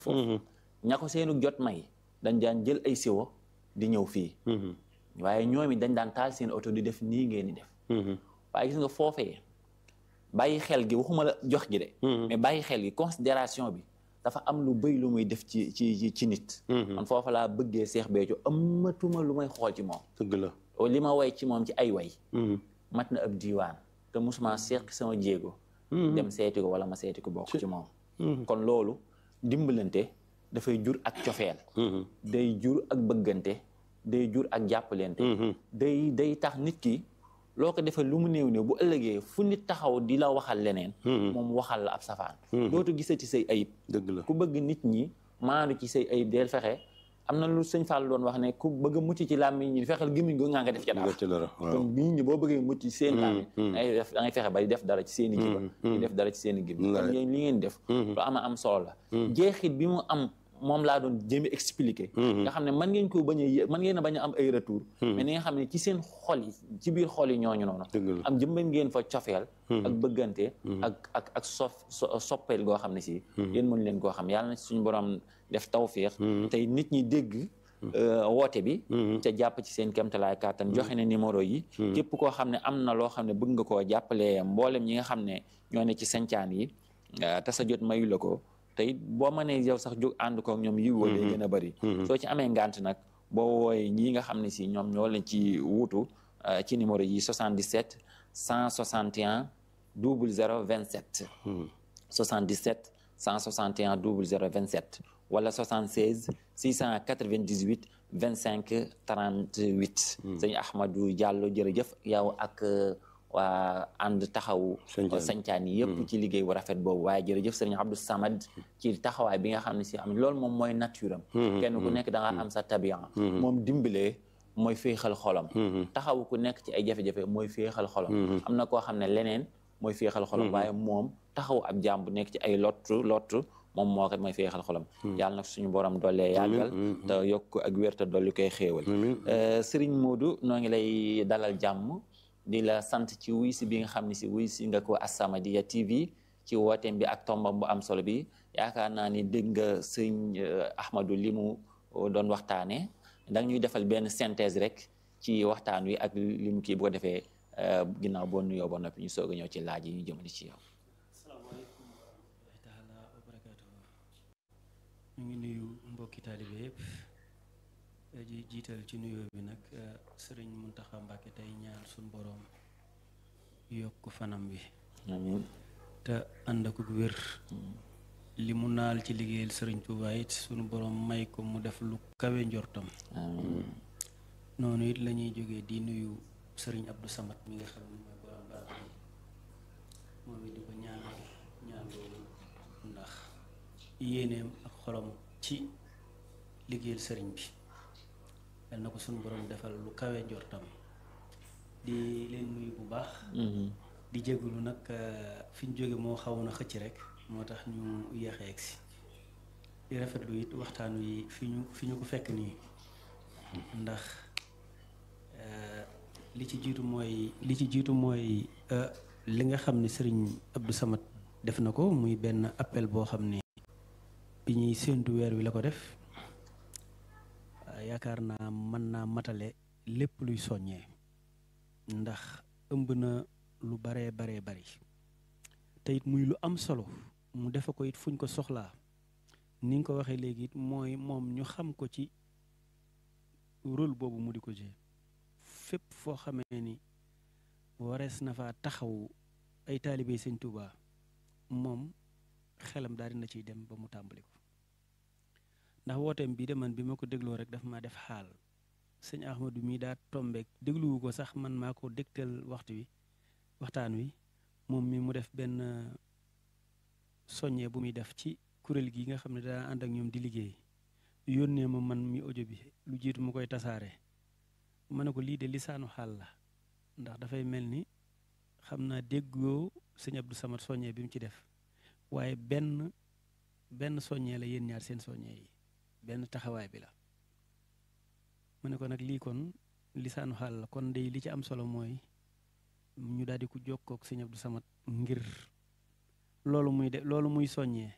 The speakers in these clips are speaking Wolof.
foofu ña ko seenu jot may dañ daan jël ay siwo di ñëw fii waaye ñoom it dañ daan taal seen oto di def nii ngeen di def waaye gis nga foofee bàyyi xel gi waxuma la jox gi de mais bàyyi xel gi considération bi dafa am lu bëy lu muy def ci ci ci nit man foofa laa bëggee Seex Béthio amatuma lu may xool ci moom dëgg la li ma way ci moom ci ay way mat na ab diiwaan te musuma seq sama jéego dem seeti ko wala ma seeti ko bokk ci moom kon loolu dimbalante dafay jur ak cofeel day jur ak bëggante day jur ak jàppalante day day tax nit ki loo ko defee lu mu néew néew bu ëllëgee fu nit taxaw di la waxal leneen moom waxal la ab safaan dootu gisati say ayib dëgg la ku bëgg nit ñi maandu ci say ayib del fexe am na lu sëñ Fall doon wax ne ku bëgg a mucc ci làmmiñ ñi fexeel gémmiñ go nga nga def ca dara kon nit ñi boo bëggee mucc ci seen làmmiñ dangay def da ngay fexe ba di def dara ci seen i jiba di def dara ci seen i gémmiñ kon yéen li ngeen def lu ama am solo la jeexit bi mu am moom laa doon jéem a expliquer nga xam ne man ngeen ko bañ a man ngeen a bañ a am ay retour mais ni nga xam ne ci seen xol yi ci biir xol yi ñooñu noonu am jëmban ngeen fa cofeel ak bëggante ak ak ak sof soppeel goo xam ne si yéen mën leen koo xam yàlla na suñu borom def tawféex tey nit ñi dégg woote bi te jàpp ci seen kemtalaay kàttan joxe ne numéro yi képp koo xam ne am na loo xam ne bëgg nga koo jàppale mboolem ñi nga xam ne ñoo ne ci sancaan yi te sa jot mayu la ko te it boo mënee yow sax jóg ànd ko ñoom yi woo day gën a bëri soo ci amee ngant nag boo wooyee ñii nga xam ne si ñoom ñoo leen ci wuutu ci numéro yi 77 161 00 27 77 161 00 27 wala 76 698 25 38 sëñ Ahmadou Diallo jërëjëf yow ak waa ànd taxawu sañcaan yi yëpp ci liggéey bu rafet boobu waaye jërëjëf sëriñ Abdou Samad ci taxawaay bi nga xam ne si am loolu moom mooy nature am kenn ku nekk da nga am sa tabian moom dimbalee mooy féexal xolam taxawu ku nekk ci ay jafe-jafe mooy féexal xolam am na koo xam ne leneen mooy féexal xolam waaye moom taxawu ab jaam bu nekk ci ay lottu lottu moom moo kat mooy féexal xolam yàlla nag suñu borom doolee yàggal te yokk ak wér te dolli koy xéewal sëriñ Modou noo ngi lay dalal jàmm di la sant ci wuy si bi nga xam ne si wuy si nga ko As-Samadiyya TV ci wooteem bi ak tombam bu am solo bi yaakaar naa ni dégg nga sëñ Ahmadou li mu doon waxtaane danga ñuy defal benn synthèse rek ci waxtaan wi ak li mu kii bu ko defee ginnaaw boo nuyoo ba noppi ñu soog a ñëw ci laaj yi ñu jëmale ci yow. asalaamaaleykum wa rahmatullahi taala wa barakaatuhu ñu ngi nuyu mbokki taalibe yëpp ji jiital ci nuyoo bi nag sëriñ Muntaxa Mbàkke tey ñaan suñ boroom yokk fanam wi amiin te ànd ak wér li mu naal ci liggéeyal sëriñ Tuubaa it suñu boroom may ko mu def lu kawe njortam amiin noonu it la ñuy jógee di nuyu sëriñ Abdou Samad mi nga xam ne mooy borom barab bi moom it di ko ñaanal ñaan loolu ndax yéeneem ak xolam ci liggéeyal sëriñ bi yal na ko suñu borom defal lu kawe njortam di leen nuyu bu baax di jégalu nag fi ñu jóge moo xawoon a xëcc rek moo tax ñu yéexe egg si di rafetlu it waxtaan wi fi ñu fi ñu ko fekk nii ndax li ci jiitu mooy li ci jiitu mooy li nga xam ne sëriñ Abdou Samad def na ko muy benn appel boo xam ne bi ñuy séentu weer wi la ko def yaakaar naa mën naa matale lépp luy soññee ndax ëmb na lu baree baree bari te it muy lu am solo mu defe ko it fuñ ko soxlaa ni nga ko waxee léegi it mooy moom ñu xam ko ci rôle boobu mu di ko jouer fépp foo xamee ni warees na fa taxaw ay taalibe sëñ Tuubaa moom xelam daal dina ciy dem ba mu tàmbali ko ndax wooteem bii de man bi ma ko dégloo rek daf maa def xaal sëñ Ahmadou mii daa tombeek dégluwu ko sax man maa ko dégtal waxtu wi waxtaan wi moom mi mu def benn soññee bu muy def ci kuréel gi nga xam ne daa ànd ak ñoom di liggéey yónnee ma man mi audio bi lu jiitu mu koy tasaare ma ne ko lii de lisaanu xaal la ndax dafay mel ni xam naa déggoo sëñ Abdou Samad soññee bi mu ci def waaye benn benn soññee la yéen ñaar seen soññee yi benn taxawaay bi la mu ne ko nag lii kon lisaanu xaal la kon day li ci am solo mooy ñu daal di ko jokkook sëñ Abdou Samad ngir loolu muy de loolu muy soññee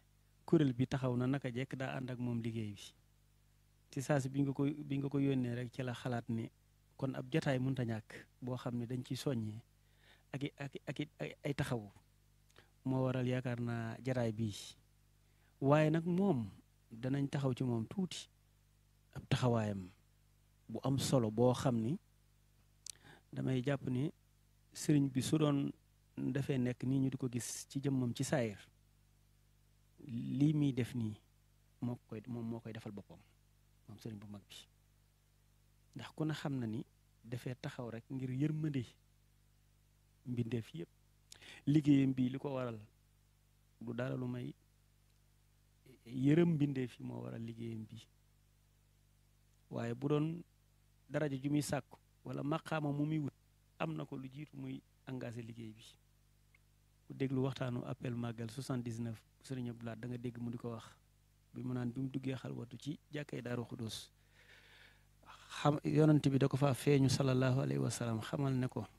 kuréel bi taxaw na naka jekk daa ànd ak moom liggéey bi ci saa si bi nga ko bi nga ko yónnee rek ci la xalaat ni kon ab jataay mënta ñàkk boo xam ne dañ ciy soññee ak i ak ak ay taxawu moo waral yaakaar naa jataay bii waaye nag moom danañ taxaw ci moom tuuti ab taxawaayam bu am solo boo xam ni damay jàpp ni sëriñ bi su doon dafay nekk nii ñu di ko gis ci jëmmam ci saayir lii muy def nii moo koy moom moo koy defal boppam moom sëriñ bu mag bi ndax ku ne xam na ni dafay taxaw rek ngir yërmande mbindeef yëpp liggéeyam bii li ko waral du dara lu may yërëm mbindeef yi moo waral liggéeyam bii waaye bu doon daraja ju muy sàkku wala maqaama mu muy wut am na ko lu jiitu muy engagé liggéey bi ku déglu waxtaanu appel màggal 79 sëriñ Abdou Lahad da nga dégg mu di ko wax bi mu naan bi mu duggee xalwatu ci jàkkay daaru xudus xam yonent bi da ko fa feeñu sallallahu alayhi wa sallam xamal ne ko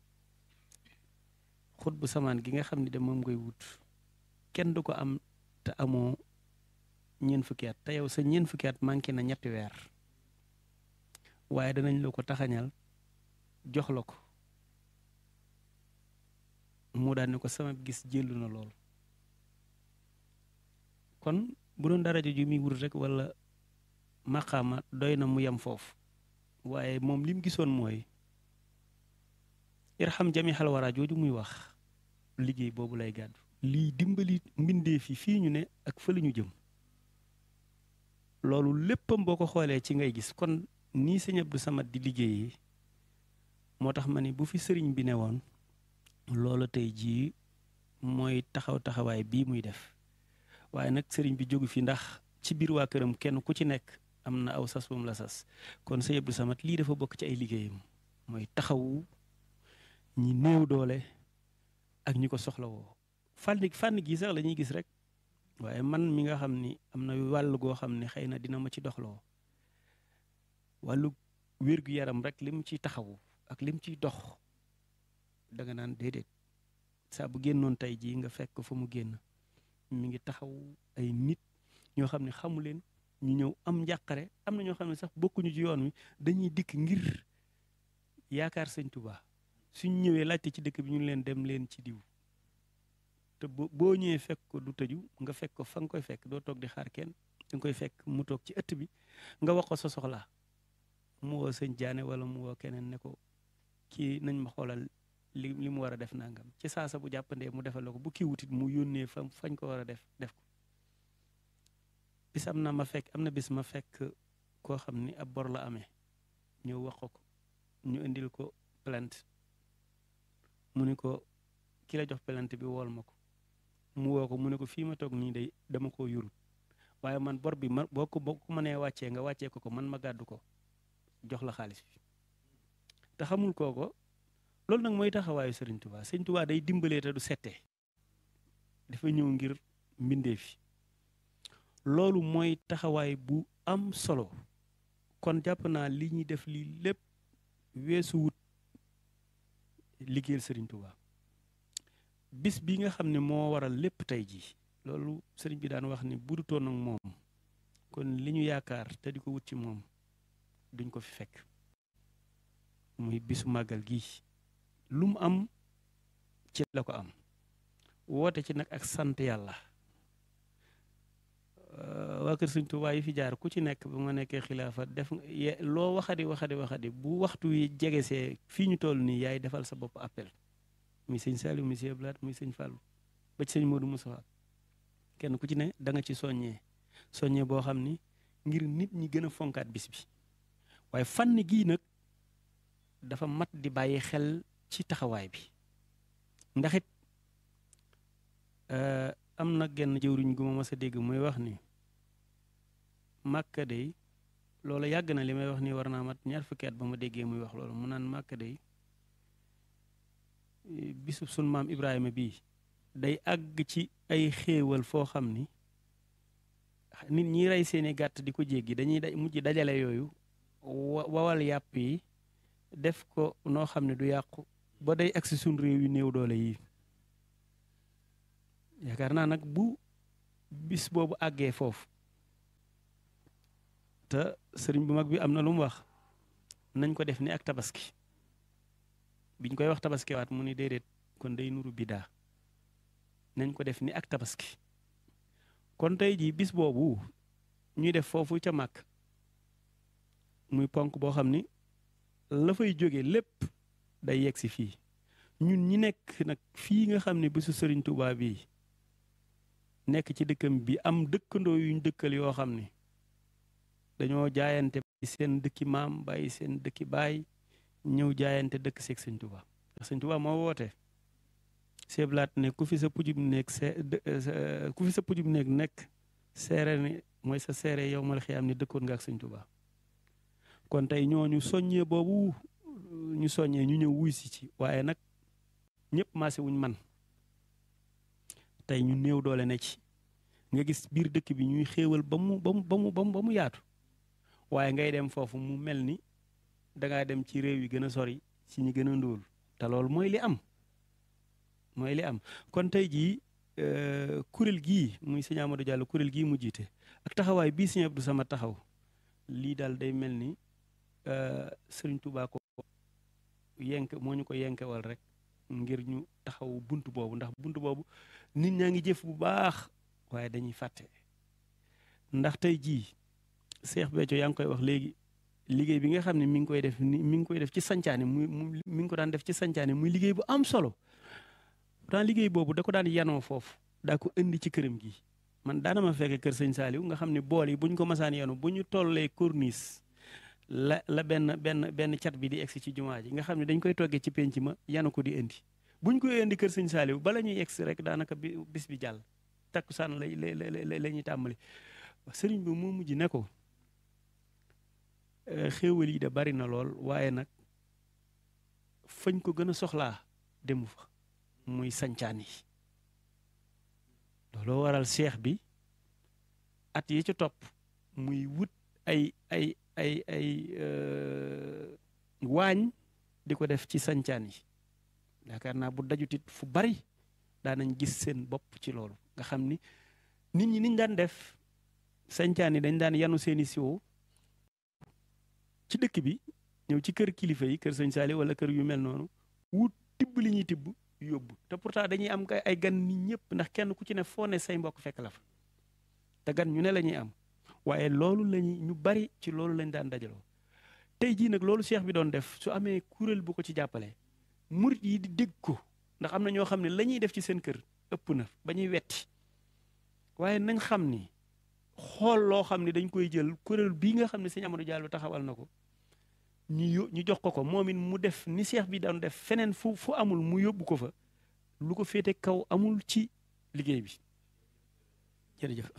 xut bu samaan gi nga xam ne de moom ngay wut kenn du ko am te amoo ñeent fukki at te yow sa ñeent fukki at manqué na ñetti weer waaye danañ la ko taxañal jox la ko mu daan ne ko sama gis jëllu na lool kon bu doon daraja ju muy wut rek wala maqaama doy na mu yem foofu waaye moom li mu gisoon mooy irham jami xalwara jooju muy wax liggéey boobu lay gàddu lii dimbali mbindeef yi fii ñu ne ak fële ñu jëm loolu léppam boo ko xoolee ci ngay gis kon nii sëñ Abdou Samad di liggéeyee moo tax ma ni bu fi sëriñ bi ne woon loolu tey jii mooy taxaw taxawaay bii muy def waaye nag sëriñ bi jógu fi ndax ci biir waa këram kenn ku ci nekk am na aw sas bu mu la sas kon sëñ Abdou Samad lii dafa bokk ci ay liggéeyam mooy taxawu ñi néew doole ak ñi ko soxlawoo fànn fànn gi sax la ñuy gis rek waaye man mi nga xam ni am na wàll goo xam ne xëy na dina ma ci doxloo wàllu wér-gu-yaram rek lim ciy taxawu ak lim ciy dox da nga naan déedéet saa bu génnoon tey jii nga fekk fa mu génn mi ngi taxaw ay nit ñoo xam ne xamu leen ñu ñëw am njàqare am na ñoo xam ne sax bokkuñu ci yoon wi dañuy dikk ngir yaakaar sëñ Tuubaa suñ ñëwee laajte ci dëkk bi ñu leen dem leen ci diw te boo ñëwee fekk ko du tëju nga fekk ko fa nga koy fekk doo toog di xaar kenn da nga koy fekk mu toog ci ëtt bi nga wax ko sa soxlaa mu woo sëñ jaane wala mu woo keneen ne ko kii nañ ma xoolal li li mu war a def nangam ci saasa bu jàppandee mu defal la ko bu kii wutit mu yónnee fa fañ ko war a def def ko bis am na ma fekk am na bis ma fekk koo xam ni ab bor la amee ñëw wax ko ko ñu indil ko plainte mu ni ko ki la jox plainte bi wool ma ko mu woo ko mu ne ko fii ma toog nii day dama koo yurut waaye man bor bi ma boo ko boo ko mënee wàccee nga wàccee ko ko man ma gàddu ko jox la xaalis bi te xamul kooko loolu nag mooy taxawaayu Sëriñ Tuubaa Sëriñ Tuubaa day dimbalee te du settee dafa ñëw ngir mbindee fi loolu mooy taxawaay bu am solo kon jàpp naa li ñuy def lii lépp weesu wut liggéeyal Sëriñ Tuubaa bis bi nga xam ne moo waral lépp tey jii loolu sëriñ bi daan wax ni bu dutoon ak moom kon li ñu yaakaar te di ko wut ci moom duñ ko fi fekk muy bisu màggal gi lu mu am ci la ko am woote ci nag ak sant yàlla waa kër Sëriñ Tuubaa yi fi jaar ku ci nekk ba nga nekkee xilaafa def loo waxadi waxadi waxadi bu waxtu wi jegesee fii ñu toll nii yaay defal sa bopp appel muy sëñ Saliou muy sëñ Blaat muy sëñ Fallou ba ci sëñ Modou Moussa kenn ku ci ne da nga ci soññee soññee boo xam ni ngir nit ñi gën a fonkaat bis bi waaye fànn gii nag dafa mat di bàyyi xel ci taxawaay bi ndax it am na genn jëwriñ gu ma mas a dégg muy wax ni màkka day loolu yàgg na li may wax ni war naa mat ñaar fukki at ba ma déggee muy wax loolu mu naan màkka day bisu sun maam Ibrahima bii day àgg ci ay xéewal foo xam ni nit ñi rey seeni gàtt di ko jéggi dañuy da mujj dajale yooyu wawal yàpp yi def ko noo xam ne du yàqu ba day agsi suñ réew yu néew doole yi yaakaar naa nag bu bis boobu àggee foofu te sëriñ bu mag bi am na lu mu wax nañ ko def ni ak tabaski biñ koy wax tabaski waat mu ni déedéet kon day nuru bidaa nañ ko def ni ak tabaski kon tey jii bis boobu ñuy def foofu ca màkk muy ponk boo xam ni la fay jóge lépp day yegg si fii ñun ñi nekk nag fii nga xam ne bisu sëriñ Tuubaa bii nekk ci dëkkam bi am dëkkandoo yuñ dëkkal yoo xam ne dañoo jaayante bàyyi seen dëkki maam bàyyi seen dëkki baay ñëw jaayante dëkk seeg sëñ Tuubaa ndax sëñ Tuubaa moo woote seeblaat ne ku fi sa pujum nekk see ku fi sa pujum nekk nekk seere ni mooy sa seere yow mal xiyaam ni dëkkoon nga ak sëñ Tuubaa kon tey ñooñu soññee boobu ñu soññee ñu ñëw wuy si ci waaye nag ñëpp maase wuñ man tey ñu néew doole ne ci nga gis biir dëkk bi ñuy xéewal ba mu ba mu ba mu ba mu yaatu waaye ngay dem foofu mu mel ni dangaa dem ci réew yi gën a sori ci ñi gën a ndóol te loolu mooy li am mooy li am kon tey jii kuréel gii muy sëñ Amadou Diallo kuréel gii mu jiite ak taxawaay bii sëñ Abdou Sama taxaw lii daal day mel ni sëriñ Touba ko yenk moo ñu ko yenkewal rek ngir ñu taxaw bunt boobu ndax bunt boobu nit ñaa ngi jëf bu baax waaye dañuy fàtte ndax tey jii Cheikh Béthio yaa ngi koy wax léegi liggéey bi nga xam ne mi ngi koy def ni mi ngi koy def ci sancaane muy mi ngi ko daan def ci sancaane muy liggéey bu am solo pourtant liggéey boobu da ko daan yanoo foofu daa ko indi ci këram gi man daana ma fekke kër sëñ Saaliw nga xam ne bool yi bu ñu ko masaan yanu bu ñu tollee corniche la la benn benn benn cat bi di egsi ci jumaa ji nga xam ne dañ koy toggee ci penc ma yanu ko di indi bu ñu koy indi kër sëñ Saaliw bala ñuy egsi rek daanaka bi bis bi jàll takkusaan lay la la ñuy tàmbali sëriñ bi moo mujj ne ko xéewal yi de bari na lool waaye nag fañ ko gën a soxlaa demu fa muy sancaan yi looloo waral seex bi at yi ci topp muy wut ay ay ay ay waañ di ko def ci sancaan yi yaakaar naa bu dajutit fu bari daanañ gis seen bopp ci loolu nga xam ni nit ñi niñ daan def sancaan yi dañ daan yanu seeni siwo ci dëkk bi ñëw ci kër kilifa yi kër sëñ Saali wala kër yu mel noonu wut tibb li ñuy tibb yóbbu te pourtant dañuy am ay gan nit ñëpp ndax kenn ku ci ne foo ne say mbokk fekk la fa te gan ñu ne la ñuy am waaye loolu lañuy ñu bari ci loolu lañ daan dajaloo tey jii nag loolu cheikh bi doon def su amee kuréel bu ko ci jàppale murit yi di dégg ko ndax am na ñoo xam ne la ñuy def ci seen kër ëpp na ba ñuy wetti waaye nañ xam ni xool loo xam ne dañ koy jël kuréel bii nga xam ne sëñ Amadou Diallo taxawal na ko ñu ñu jox ko ko moom it mu def ni seex bi doon def feneen fu fu amul mu yóbbu ko fa lu ko féete kaw amul ci liggéey bi jërëjëf.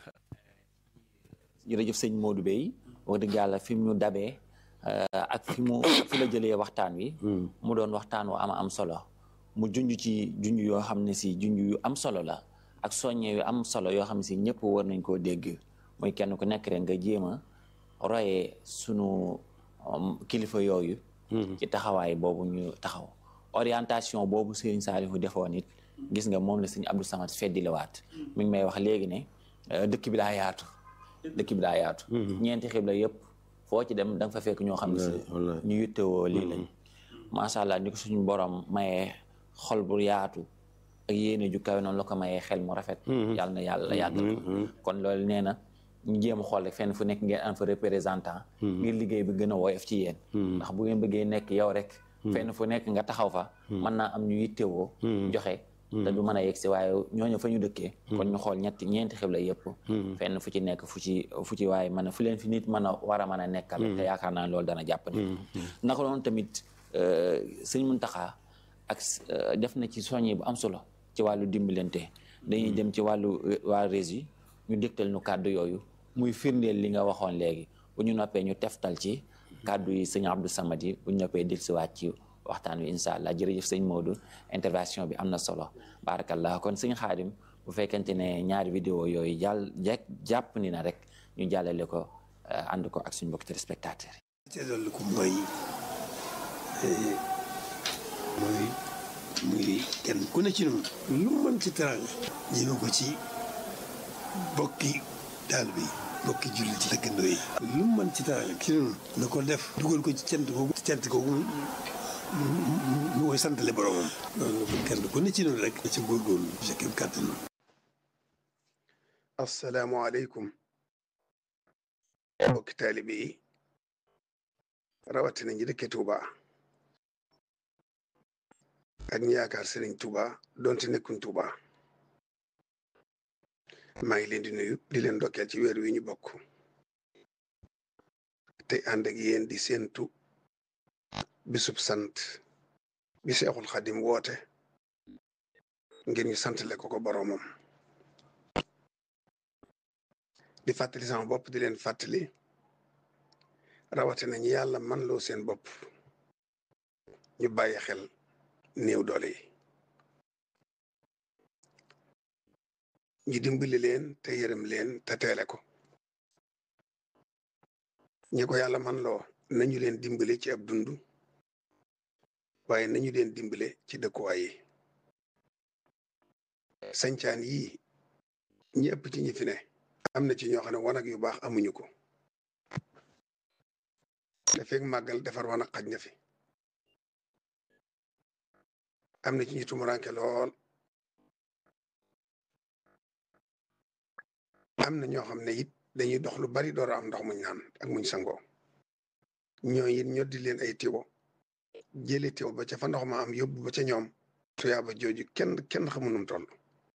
jërëjëf sëñ Modou Bey wax dëgg yàlla fi mu ñu dabee ak fi mu fi la jëlee waxtaan wi. mu doon waxtaan wu am am solo mu junj ci junj yoo xam ne si junj yu am solo la ak soññe yu am solo yoo xam ne si ñëpp war nañ koo dégg muy kenn ku nekk rek nga jéem a royee sunu. kilifa yooyu ci taxawaay boobu ñu taxaw orientation boobu Serigne Saliou defoon it gis nga moom la Serigne Abdou Samad feddiliwaat mi ngi may wax léegi ne dëkk bi daa yaatu dëkk bi daa yaatu ñeenti xibla yëpp foo ci dem da nga fa fekk ñoo xam ne si ñu yittewoo lii lañ macha allah ni ko suñu borom mayee xol bu yaatu ak yéene ju kawe noonu la ko mayee xel mu rafet yàlla na yàlla yàggal ko kon loolu nee na ñu jéem a xool rek fenn fu nekk ngeen am fa représentant ngir liggéey bi gën a woyof ci yéen ndax bu ngeen bëggee nekk yow rek fenn fu nekk nga taxaw fa mën naa am ñu yittewoo joxe te du mën a yegg si waaye ñooñu fa ñu dëkkee kon ñu xool ñetti ñeenti xibla yëpp fenn fu ci nekk fu ci fu ci waaye mën a fu leen fi nit mën a war a mën a nekkal te yaakaar naa loolu dana jàpp ni naka noonu tamit sëñ Muntaxa ak def na ci soññi bu am solo ci wàllu dimbalante dañuy dem ci wàllu waa régie ñu dégtal ñu kàddu yooyu muy firndeel li nga waxoon léegi bu ñu noppee ñu teftal ci kàddu yi sëñ Abdou Samad yi bu ñu noppee dellusiwaat ci waxtaan wi incha allah jërëjëf sëñ Modou intervention bi am na solo barakallah kon sëñ Xaadim bu fekkente ne ñaari vidéo yooyu jàll jekk jàpp ni na rek ñu jàllale ko ànd ko ak suñu mbokk téléspectateurs yi. te loolu ko mooy mooy muy kenn ku ne ci noonu lu mën ci teraanga ñëme ko ci bokki taalibe yi bokki jullit yi dëkkandoo yi lu mu mën ci teraanga ci noonu na ko def dugal ko ci cant googu cant googu mu koy santale boromam loolu kenn ku ne ci noonu rek ci góorgóorlu sa kem kàttan asalaamaaleykum bokki taalibe yi rawatina ñi dëkke Touba ak ñi yaakaar Serigne Touba donte nekkuñ Touba maa ngi leen di nuyu di leen ndokkeel ci weer wi ñu bokk te ànd ak yéen di séentu bisub sant bi Seexul Xadim woote ngir ñu santale ko ko boroomam di fàttali sama bopp di leen fàttali rawatina ñi yàlla man loo seen bopp ñu bàyyi xel néew doole yi ñu dimbali leen te yërëm leen te teele ko ñi ko yàlla man loo nañu leen dimbale ci ab dund waaye nañu leen dimbale ci dëkkuwaay yi sañcaan yii ñi ëpp ci ñi fi ne am na ci ñoo xam ne wanag yu baax amuñu ko te feeg màggal defar wanag xaj na fi am na ci ñu tumuranke lool am na ñoo xam ne it dañuy dox lu bari door a am ndox muñ naan ak muñ sangoo ñoo it ñoddi leen ay tiwo jële tiwo ba ca fa ndox ma am yóbbu ba ca ñoom tuyaaba jooju kenn kenn xamu num toll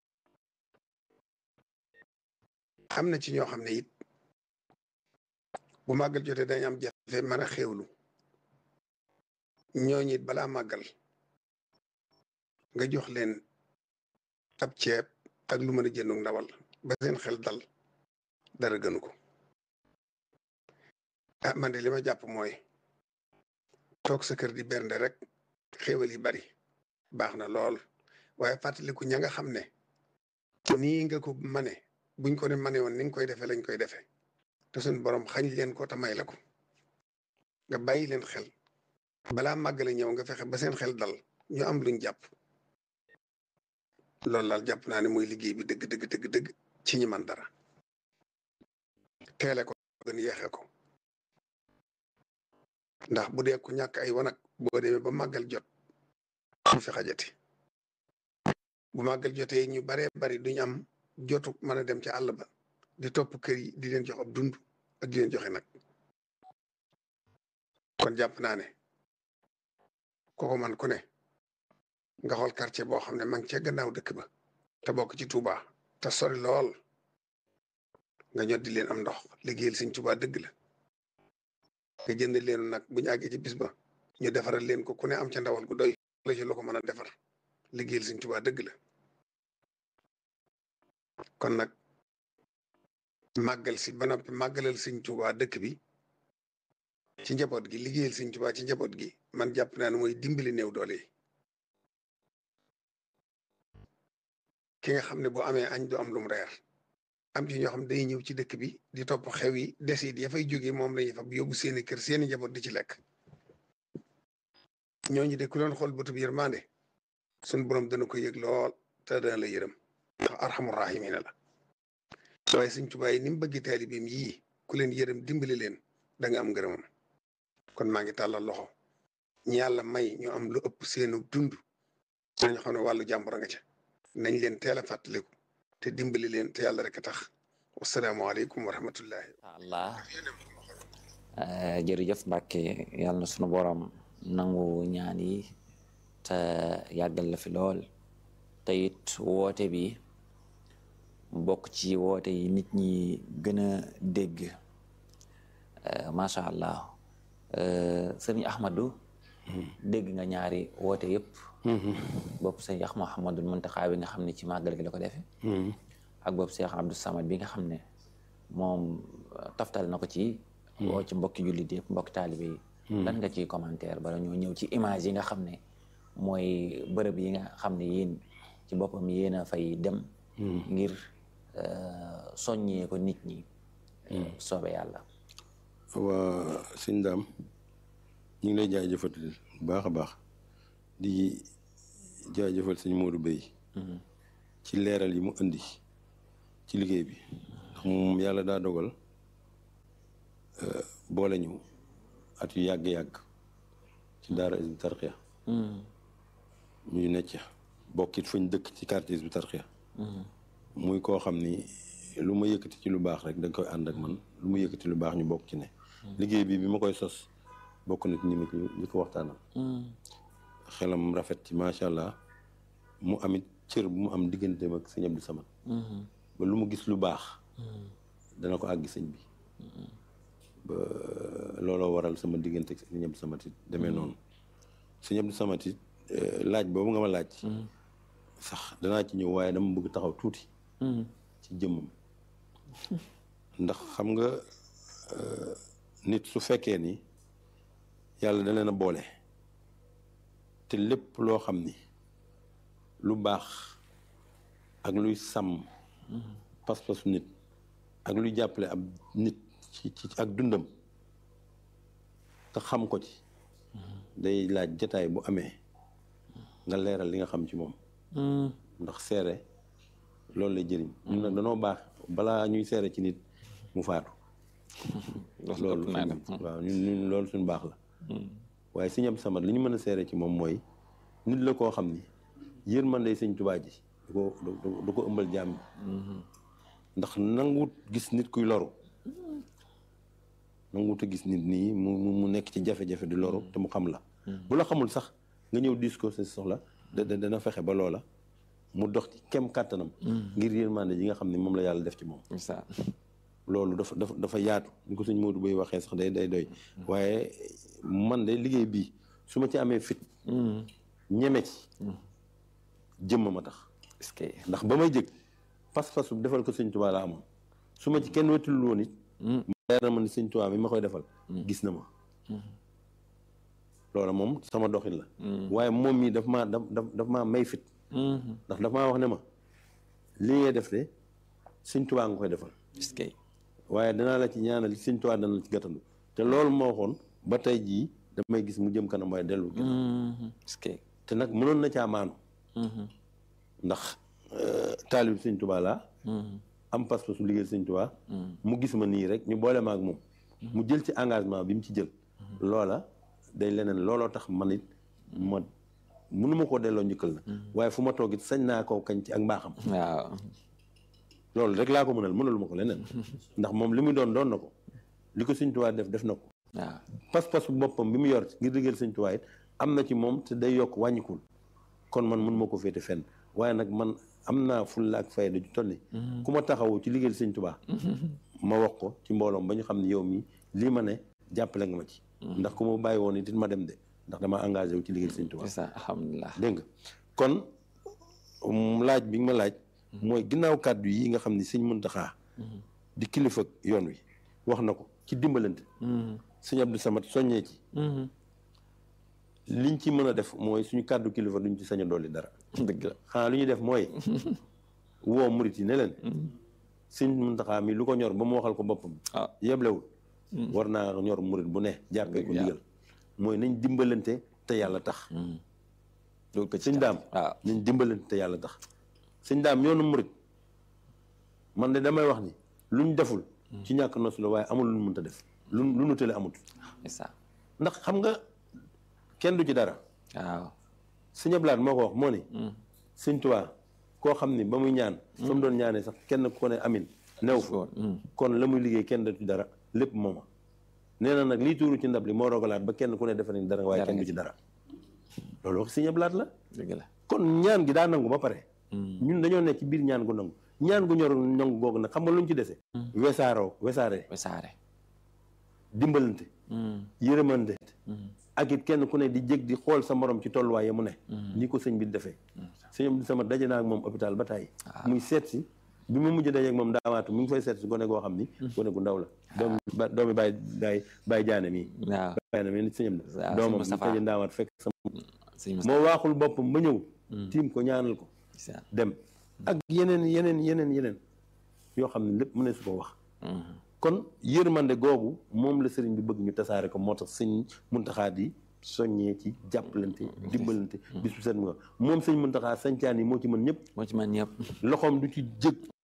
am na ci ñoo xam ne it bu màggal jotee dañ am jafe mën a xéewlu ñooñu it balaa màggal nga jox leen ab ceeb ak lu mën a jëndug ndawal ba seen xel dal dara gënu ko ah man de li ma jàpp mooy toog sa kër di bernde rek xéewal yi bari baax na lool waaye fàttaliku ña nga xam ne nii nga ko mane buñ ko ne mane woon ni nga koy defee lañ koy defee te suñ borom xañ leen ko te may la ko nga bàyyi leen xel balaa màggale ñëw nga fexe ba seen xel dal ñu am luñ jàpp loolu daal jàpp naa ne mooy liggéey bi dëgg dëgg dëgg dëgg ci ñi man dara teele ko gën yeexe ko ndax bu dee ku ñàkk ay wanag boo demee ba màggal jot ñu fi xajati bu màggal jotee ñu baree bari duñ am jotu mën a dem ci àll ba di topp kër yi di leen jox ab dund ak di leen joxe nag kon jàpp naa ne kooku man ku ne nga xool quartier boo xam ne ma ngi ca gannaaw dëkk ba te bokk ci Touba te sori lool nga ñot di leen am ndox liggéeyal Sëñ Touba dëgg la nga jënd leen nag bu ñu àggee ci bis ba ñu defaral leen ko ku ne am ca ndawal gu doy la ci lu ko mën a defar liggéeyal Sëñ Touba dëgg la kon nag màggal si ba noppi màggalal Sëñ Touba dëkk bi ci njaboot gi liggéeyal Sëñ Touba ci njaboot gi man jàpp naa ne mooy dimbali néew doole yi ki nga xam ne boo amee añ du am lum reer am ci ñoo xam ne day ñëw ci dëkk bi di topp xew yi desit ya fay jógee moom lañuy fab yóbbu seeni kër seeni njaboot di ci lekk ñooñu de ku doon xool bëtub yërmande suñ borom dana ko yëg lool te dana la yërëm ndax arxamu rahimina la waaye Sëñ Tuubaa yi ni mu bëgg taalibeem yii ku leen yërëm dimbali leen da nga am ngërëmam kon maa ngi tàllal loxo ñi yàlla may ñu am lu ëpp seenu dund nañu xam ne wàllu jàmbur nga ca nañ leen teel a fàttaliku te dimbali leen te yàlla rek a tax wasalaamaaleykum wa rahmatullahi allah jërëjëf Mbàkke yàlla na sunu borom nangu ñaan yi te yàggal la fi lool te it woote bi bokk ci woote yi nit ñi gën a dégg macha allah sëriñ Ahmadou dégg nga ñaari woote yëpp bopp sëñ Ax Muhammadul Muntaxa bi nga xam ne ci màggal gi la ko defee ak bopp Cheikh Abdou Samad bi nga xam ne moom taftal na ko ci woo ci mbokki jullit yëpp mbokki taalibe yi lan nga ciy commentaire bala ñoo ñëw ci image yi nga xam ne mooy bërëb yi nga xam ne yéen ci boppam yéen a fay dem ngir soññee ko nit ñi soobe yàlla waa sëñ daam ñu ngi lay jaajëfal bu baax a baax di jaajëfal sëñ Modou Bey ci leeral yi mu indi ci liggéey bi ndax moom yàlla daa dogal boole ñu at yu yàgg-yàgg ci daara Hizbut Tarqiyyah ñuy necc bokkit fañ dëkk ci quartier Hizbut Tarqiyyah muy koo xam ni lu ma yëkkati ci lu baax rek da koy ànd ak man lu ma yëkkati lu baax ñu bokk ci ne liggéey bi bi ma koy sos bokk na ci ñi ma ci ñi ko waxtaanal xelam rafet ci macha allah mu amit cër bu mu am digganteem ak sëñ Abdou Samad ba lu mu gis lu baax dana ko àggi sëñ bi ba looloo waral sama diggante ak sëñ Abdou Samad it demee noonu sëñ Abdou Samad it laaj boobu nga ma laaj sax danaa ci ñëw waaye dama bëgg taxaw tuuti ci jëmmam ndax xam nga nit su fekkee ni yàlla da leen a boole te lépp loo xam ni lu baax ak luy sàmm pas-pasu nit ak luy jàppale ab nit ci ci ak dundam te xam ko ci day laaj jataay bu amee nga leeral li nga xam ci moom ndax seere loolu lay jëriñ ñun nag danoo baax balaa ñuy seere ci nit mu faatu loolu waaw ñun ñun loolu suñu baax la waaye sëñ Abdou Samad li ñu mën a seere ci moom mooy nit la koo xam ni yërmande sëñ Tuubaa ji du ko du ko ëmbal jaam ndax nanguwut gis nit kuy loru nanguwut a gis nit nii mu mu nekk ci jafe-jafe di loru te mu xam la bu la xamul sax nga ñëw diis ko sa soxla da dana fexe ba loola mu dox ci kem kàttanam ngir yërmande ji nga xam ne moom la yàlla def ci moom loolu dafa dafa dafa yaatu ñu ko sëñ Modou Boy waxee sax day day doy waaye man de liggéey bii su ma ci amee fit ñeme ci jëmm ma tax ndax ba may jëg pas-pasu defal ko sëñ Tuubaa la amoon su ma ci kenn wetul woon it leer na ma ni sëñ Tuubaa mi ma koy defal gis na ma loola moom sama doxin la waaye moom mii daf maa daf daf maa may fit ndax daf maa wax ne ma li ngay def de sëñ Tuubaa nga koy defal waaye danaa la ci ñaanal sëñ Tuubaa dana la ci gàttandu te loolu moo waxoon ba tey jii damay gis mu jëm kanam waaye dellu te nag mënoon na caa maanu ndax taalib sëñ Tuubaa laa am pas-pas su liggéey sëñ Tuubaa mu gis ma nii rek ñu boole ma ak moom mu jël ci engagement bi mu ci jël loola day leneen looloo tax man it ma mënuma koo delloo njëkkal na waaye fu ma toog it sañ naa koo kañ ci ak mbaaxam waaw loolu rek laa ko mënal mënaluma ko leneen ndax moom li muy doon doon na ko li ko sëñ Tuubaa def def na ko waaw pas-pasu boppam bi mu yor ngir liggéeyal sëñ Tuubaa it am na ci moom te day yokk wàññikul kon man mën ma ko féete fenn waaye nag man am naa fulla ak fayda ju toll ni ku ma taxawu ci liggéeyal sëñ Tuubaa ma wax ko ci mbooloom ba ñu xam ne yow mi lii ma ne jàppale nga ma ci ndax ku ma bàyyi woon it ma dem de ndax dama engagé wu ci liggéeyal sëñ Tuubaa c'est ça alhamdulilah dégg nga kon laaj bi nga ma laaj mooy ginnaaw kàddu yi nga xam ni sëñ Muntaxaa di kilifa yoon wi wax na ko ci dimbalante sëñ Abdou Samad soññee ci liñ ci mën a def mooy suñu kàddu kilifa duñ ci sañ a dolli dara dëgg la xanaa lu ñuy def mooy woo murit yi ne leen sëñ Muntaxaa mi lu ko ñor ba mu waxal ko boppam ah yeblewul war naa ñor murit bu ne jàppee ko ndigal mooy nañ dimbalante te yàlla tax loolu ko ci sëñ daam waaw nañ dimbalante te yàlla tax sëñ daam yoonu murit man de damay wax ni luñ deful ci ñàkk nosu la waaye amul lu ñu mënta def lu lu nu tële amut c'est ça ndax xam nga kenn du ci dara waaw sëñ Ablaat moo ko wax moo ni sëñ Tuubaa koo xam ni ba muy ñaan fa mu doon ñaanee sax kenn ku ko ne amin new fa kon la muy liggéey kenn du ci dara lépp mooma nee na nag lii tuuru ci ndab li moo rogalaat ba kenn ku ne defe nañ dara waaye kenn du ci dara loolu wax sëñ Ablaat la dëgg la kon ñaan gi daa nangu ba pare ñun dañoo nekk ci biir ñaan gu nangu ñaan gu ñor nangu googu nag xam nga luñ ci dese wesaaroo wesaare wesaare dimbalante yërëmante ak it kenn ku ne di jég di xool sa morom ci tolluwaay ya mu ne ni ko sëñ bi defee sëñ Abdou Samad daje naa ak moom hôpital ba tàyyi muy seet si bi mu mujj daje ak moom daamaatu mu ngi fay seet si gone goo xam ni gone gu ndaw la doom doomi bàyyi bàyyi bàyyi jaane mii waaw bàyyi na mii nit sëñ Abdou waaw doomam mu Moustapha. faje ndaamaatu fekk sa sëñ moo waaxul boppam ba ñëw tiim ko ñaanal ko Moustapha dem ak yeneen yeneen yeneen yeneen yoo xam ne lépp mu ne su ko wax kon yërmande googu moom la sëriñ bi bëgg ñu tasaare ko moo tax sëñ Muntaxaa di soññee ci jàppalante dimbalante bis bu set mu nga moom sëñ Muntaxaa sañcaan yi moo ci mën ñëpp moo ci man ñëpp loxoom du ci jëg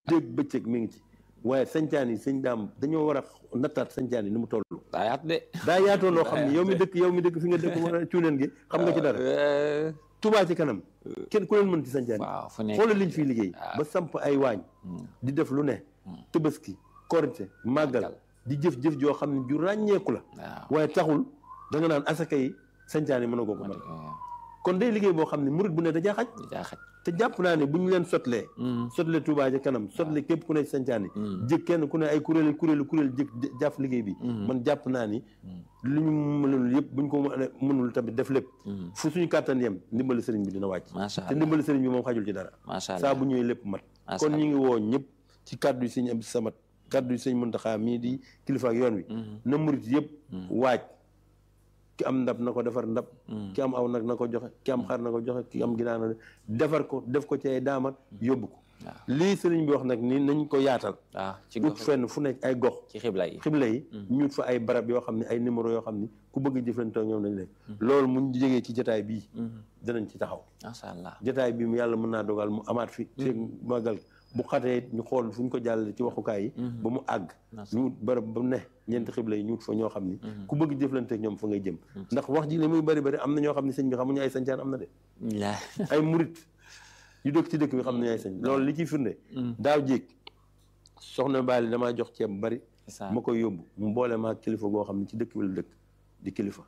dégg bëccëg mi ngi ci waaye sancaan yi sëñ daam dañoo war a nattaat sancaan yi ni mu toll daa yaatu de daa yaatoo loo xam ne yow mi dëkk yow mi dëkk fi nga dëkk mën a cuuneen gi xam nga ci dara Touba ci kanam kenn ku leen mën ci sancaan waaw fu yi nekk xoolal liñ fiy liggéey ba samp ay waañ di def lu ne tëbaski korite màggal di jëf-jëf joo xam ne ju ràññeeku la waaw waaye taxul da nga naan asaka yi sancaan yi mën a ko ko mën kon day liggéey boo xam ne murit bu ne da xaj di jaa xaj te jàpp naa ne bu ñu leen sotlee sotle Touba ci kanam sotle képp ku ne ci sancaan yi jëg kenn ku ne ay kuréel kuréelu kuréel jëg jàpp liggéey bi man jàpp naa ni lu ñu mënul yëpp bu ñu ko mënul tamit def lépp fu suñu kàttan yem ndimbali sëriñ bi dina wàcc macha te allah ndimbali sëriñ bi moom xajul ci dara macha saa allah bu ñëwee lépp mat Macha kon Allah. ñu ngi woo ñëpp ci kàddu yi sëñ Abdou Samad kàddu yi sëñ Muntaxa mii di kilifa ak yoon wi na murit yëpp waaj ki am ndab na ko defar ndab ki am aw nag na ko joxe ki am xar na ko joxe ki am ginaar na defar ko def ko ci ay daamat yóbbu ko waaw lii sëriñ bi wax nag ni nañ ko yaatal waaw ci ut gox fenn fu nekk ay gox ci xibla yi xibla yi ñu ut fa ay barab yoo xam ne ay numéro yoo xam ni ku bëgg jëflante ak ñoom nañ leen loolu muñ jógee ci jotaay bii dinañ ci taxaw macha allah jotaay bi mu yàlla mën naa dogal mu amaat fi feeg màggal bu xatee it ñu xool fu ñu ko jàllale ci waxukaay yi ba mu àgg ñu wut barab ba ne ñeenti xibla yi ñu wut fa ñoo xam ni ku bëgg jëflante ak ñoom fa ngay jëm ndax wax ji li muy bari bari am na ñoo xam ne sëñ bi xamuñu ay sancaan am na de la ay murit yu dëkk ci dëkk bi xam nañu ay sañ loolu li ciy firnde daaw jéeg soxna Baali damaa jox ceeb bu bari ça ma koy yóbbu mu boole maa kilifa goo xam ne ci dëkk bi la dëkk di kilifa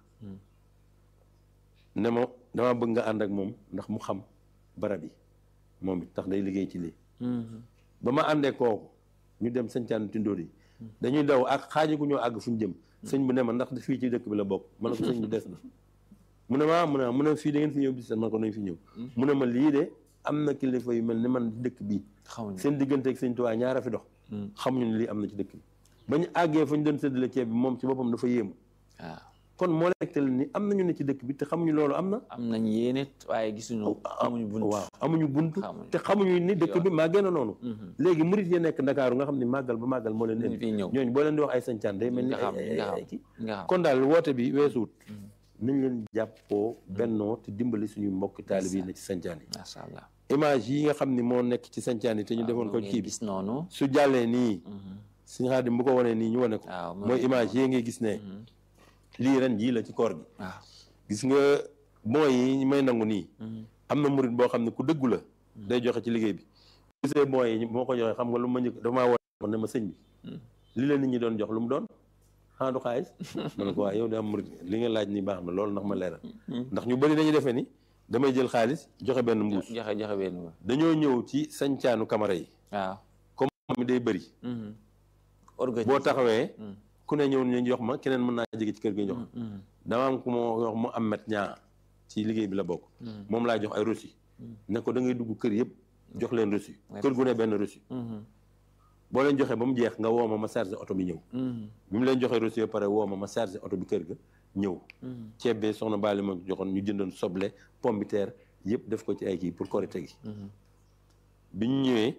ne ma damaa bëgg nga ànd ak moom ndax mu xam barab yi moom it tax day liggéey ci lii ba ma àndee kooku ñu dem sañcaan tindóor yi dañuy daw ak xaaji ku ñoo àgg fu ñu jëm sëñ bu ne ma ndax fii ci dëkk bi la bokk ma ne ko sëñ bi des na mu ne ma mu ne mu ne fii da ngeen fi ñëw bis man ko nañ fi ñëw mu ne ma lii de am na kilifa yu mel ni man dëkk bii xamuñu seen diggante ak sëñ Tuubaa ñaara fi dox xamuñu ne lii am na ci dëkk bi ba ñu àggee fa ñu doon séddale ceeb bi moom ci boppam dafa yéemu waaw kon moo la tegtal ni am nañu ne ci dëkk bi te xamuñu loolu am na am nañ yéene waaye gisuñu amuñu bunt waaw amuñu bunt Xamuñu. te xamuñu ni dëkk bi maa gën a noonu léegi murit yi nekk Ndakaaru nga xam ne màggal ba màggal moo leen ñu indi fi ñëw ñooñu boo leen di wax ay sañcaan day mel ni nga xam ay- nga ay- xam ay kii nga xam kon daal woote bi weesuwut nañ leen jàppoo bennoo te dimbali suñu mbokki taalib yi ne ci sañcaan yi macha allah image yi nga xam ni moo nekk ci sañcaan yi te ñu defoon ko ngeen kii bi gis noonu su jàllee nii suñu xaadim bu ko wanee nii ñu wane ko waaw mooy image yi ngay gis ne lii ren jii la ci koor gi waaw gis nga bon yi may nangu nii am na murit boo xam ne ku dëggu la day joxe ci liggéey bi gisee bon yi moo ko joxe xam nga lu ma njëkk dafa maa woo ne ma sëñ bi li la nit ñi doon jox lu mu doon xanaa du xaalis ma ne ko waaye yow de am murit li nga laaj ni baax na loolu ndax ma leeral ndax ñu bëri dañuy defee ni damay jël xaalis joxe benn mbuus joxe joxe benn ba dañoo ñëw ci sañcaanu kamara yi waaw comme mi day bëri organise boo taxawee ku ne ñëw ñu jox ma keneen mën naa jege ci kër gi jox dama am ku ma wax mu am met ñaa ci liggéey bi la bokk moom laa jox ay reçu ne ko da ngay dugg kër yëpp jox leen reçu kër gu ne benn reçu boo leen joxee ba mu jeex nga woo ma ma chargé oto bi ñëw bi mu leen joxee reçu ba pare woo ma ma chargé oto bi kër ga ñëw ceeb bi soxna Baali ma joxoon ñu jëndoon soble pomme de terre yëpp def ko ci ay kii pour korite gi bi ñu ñëwee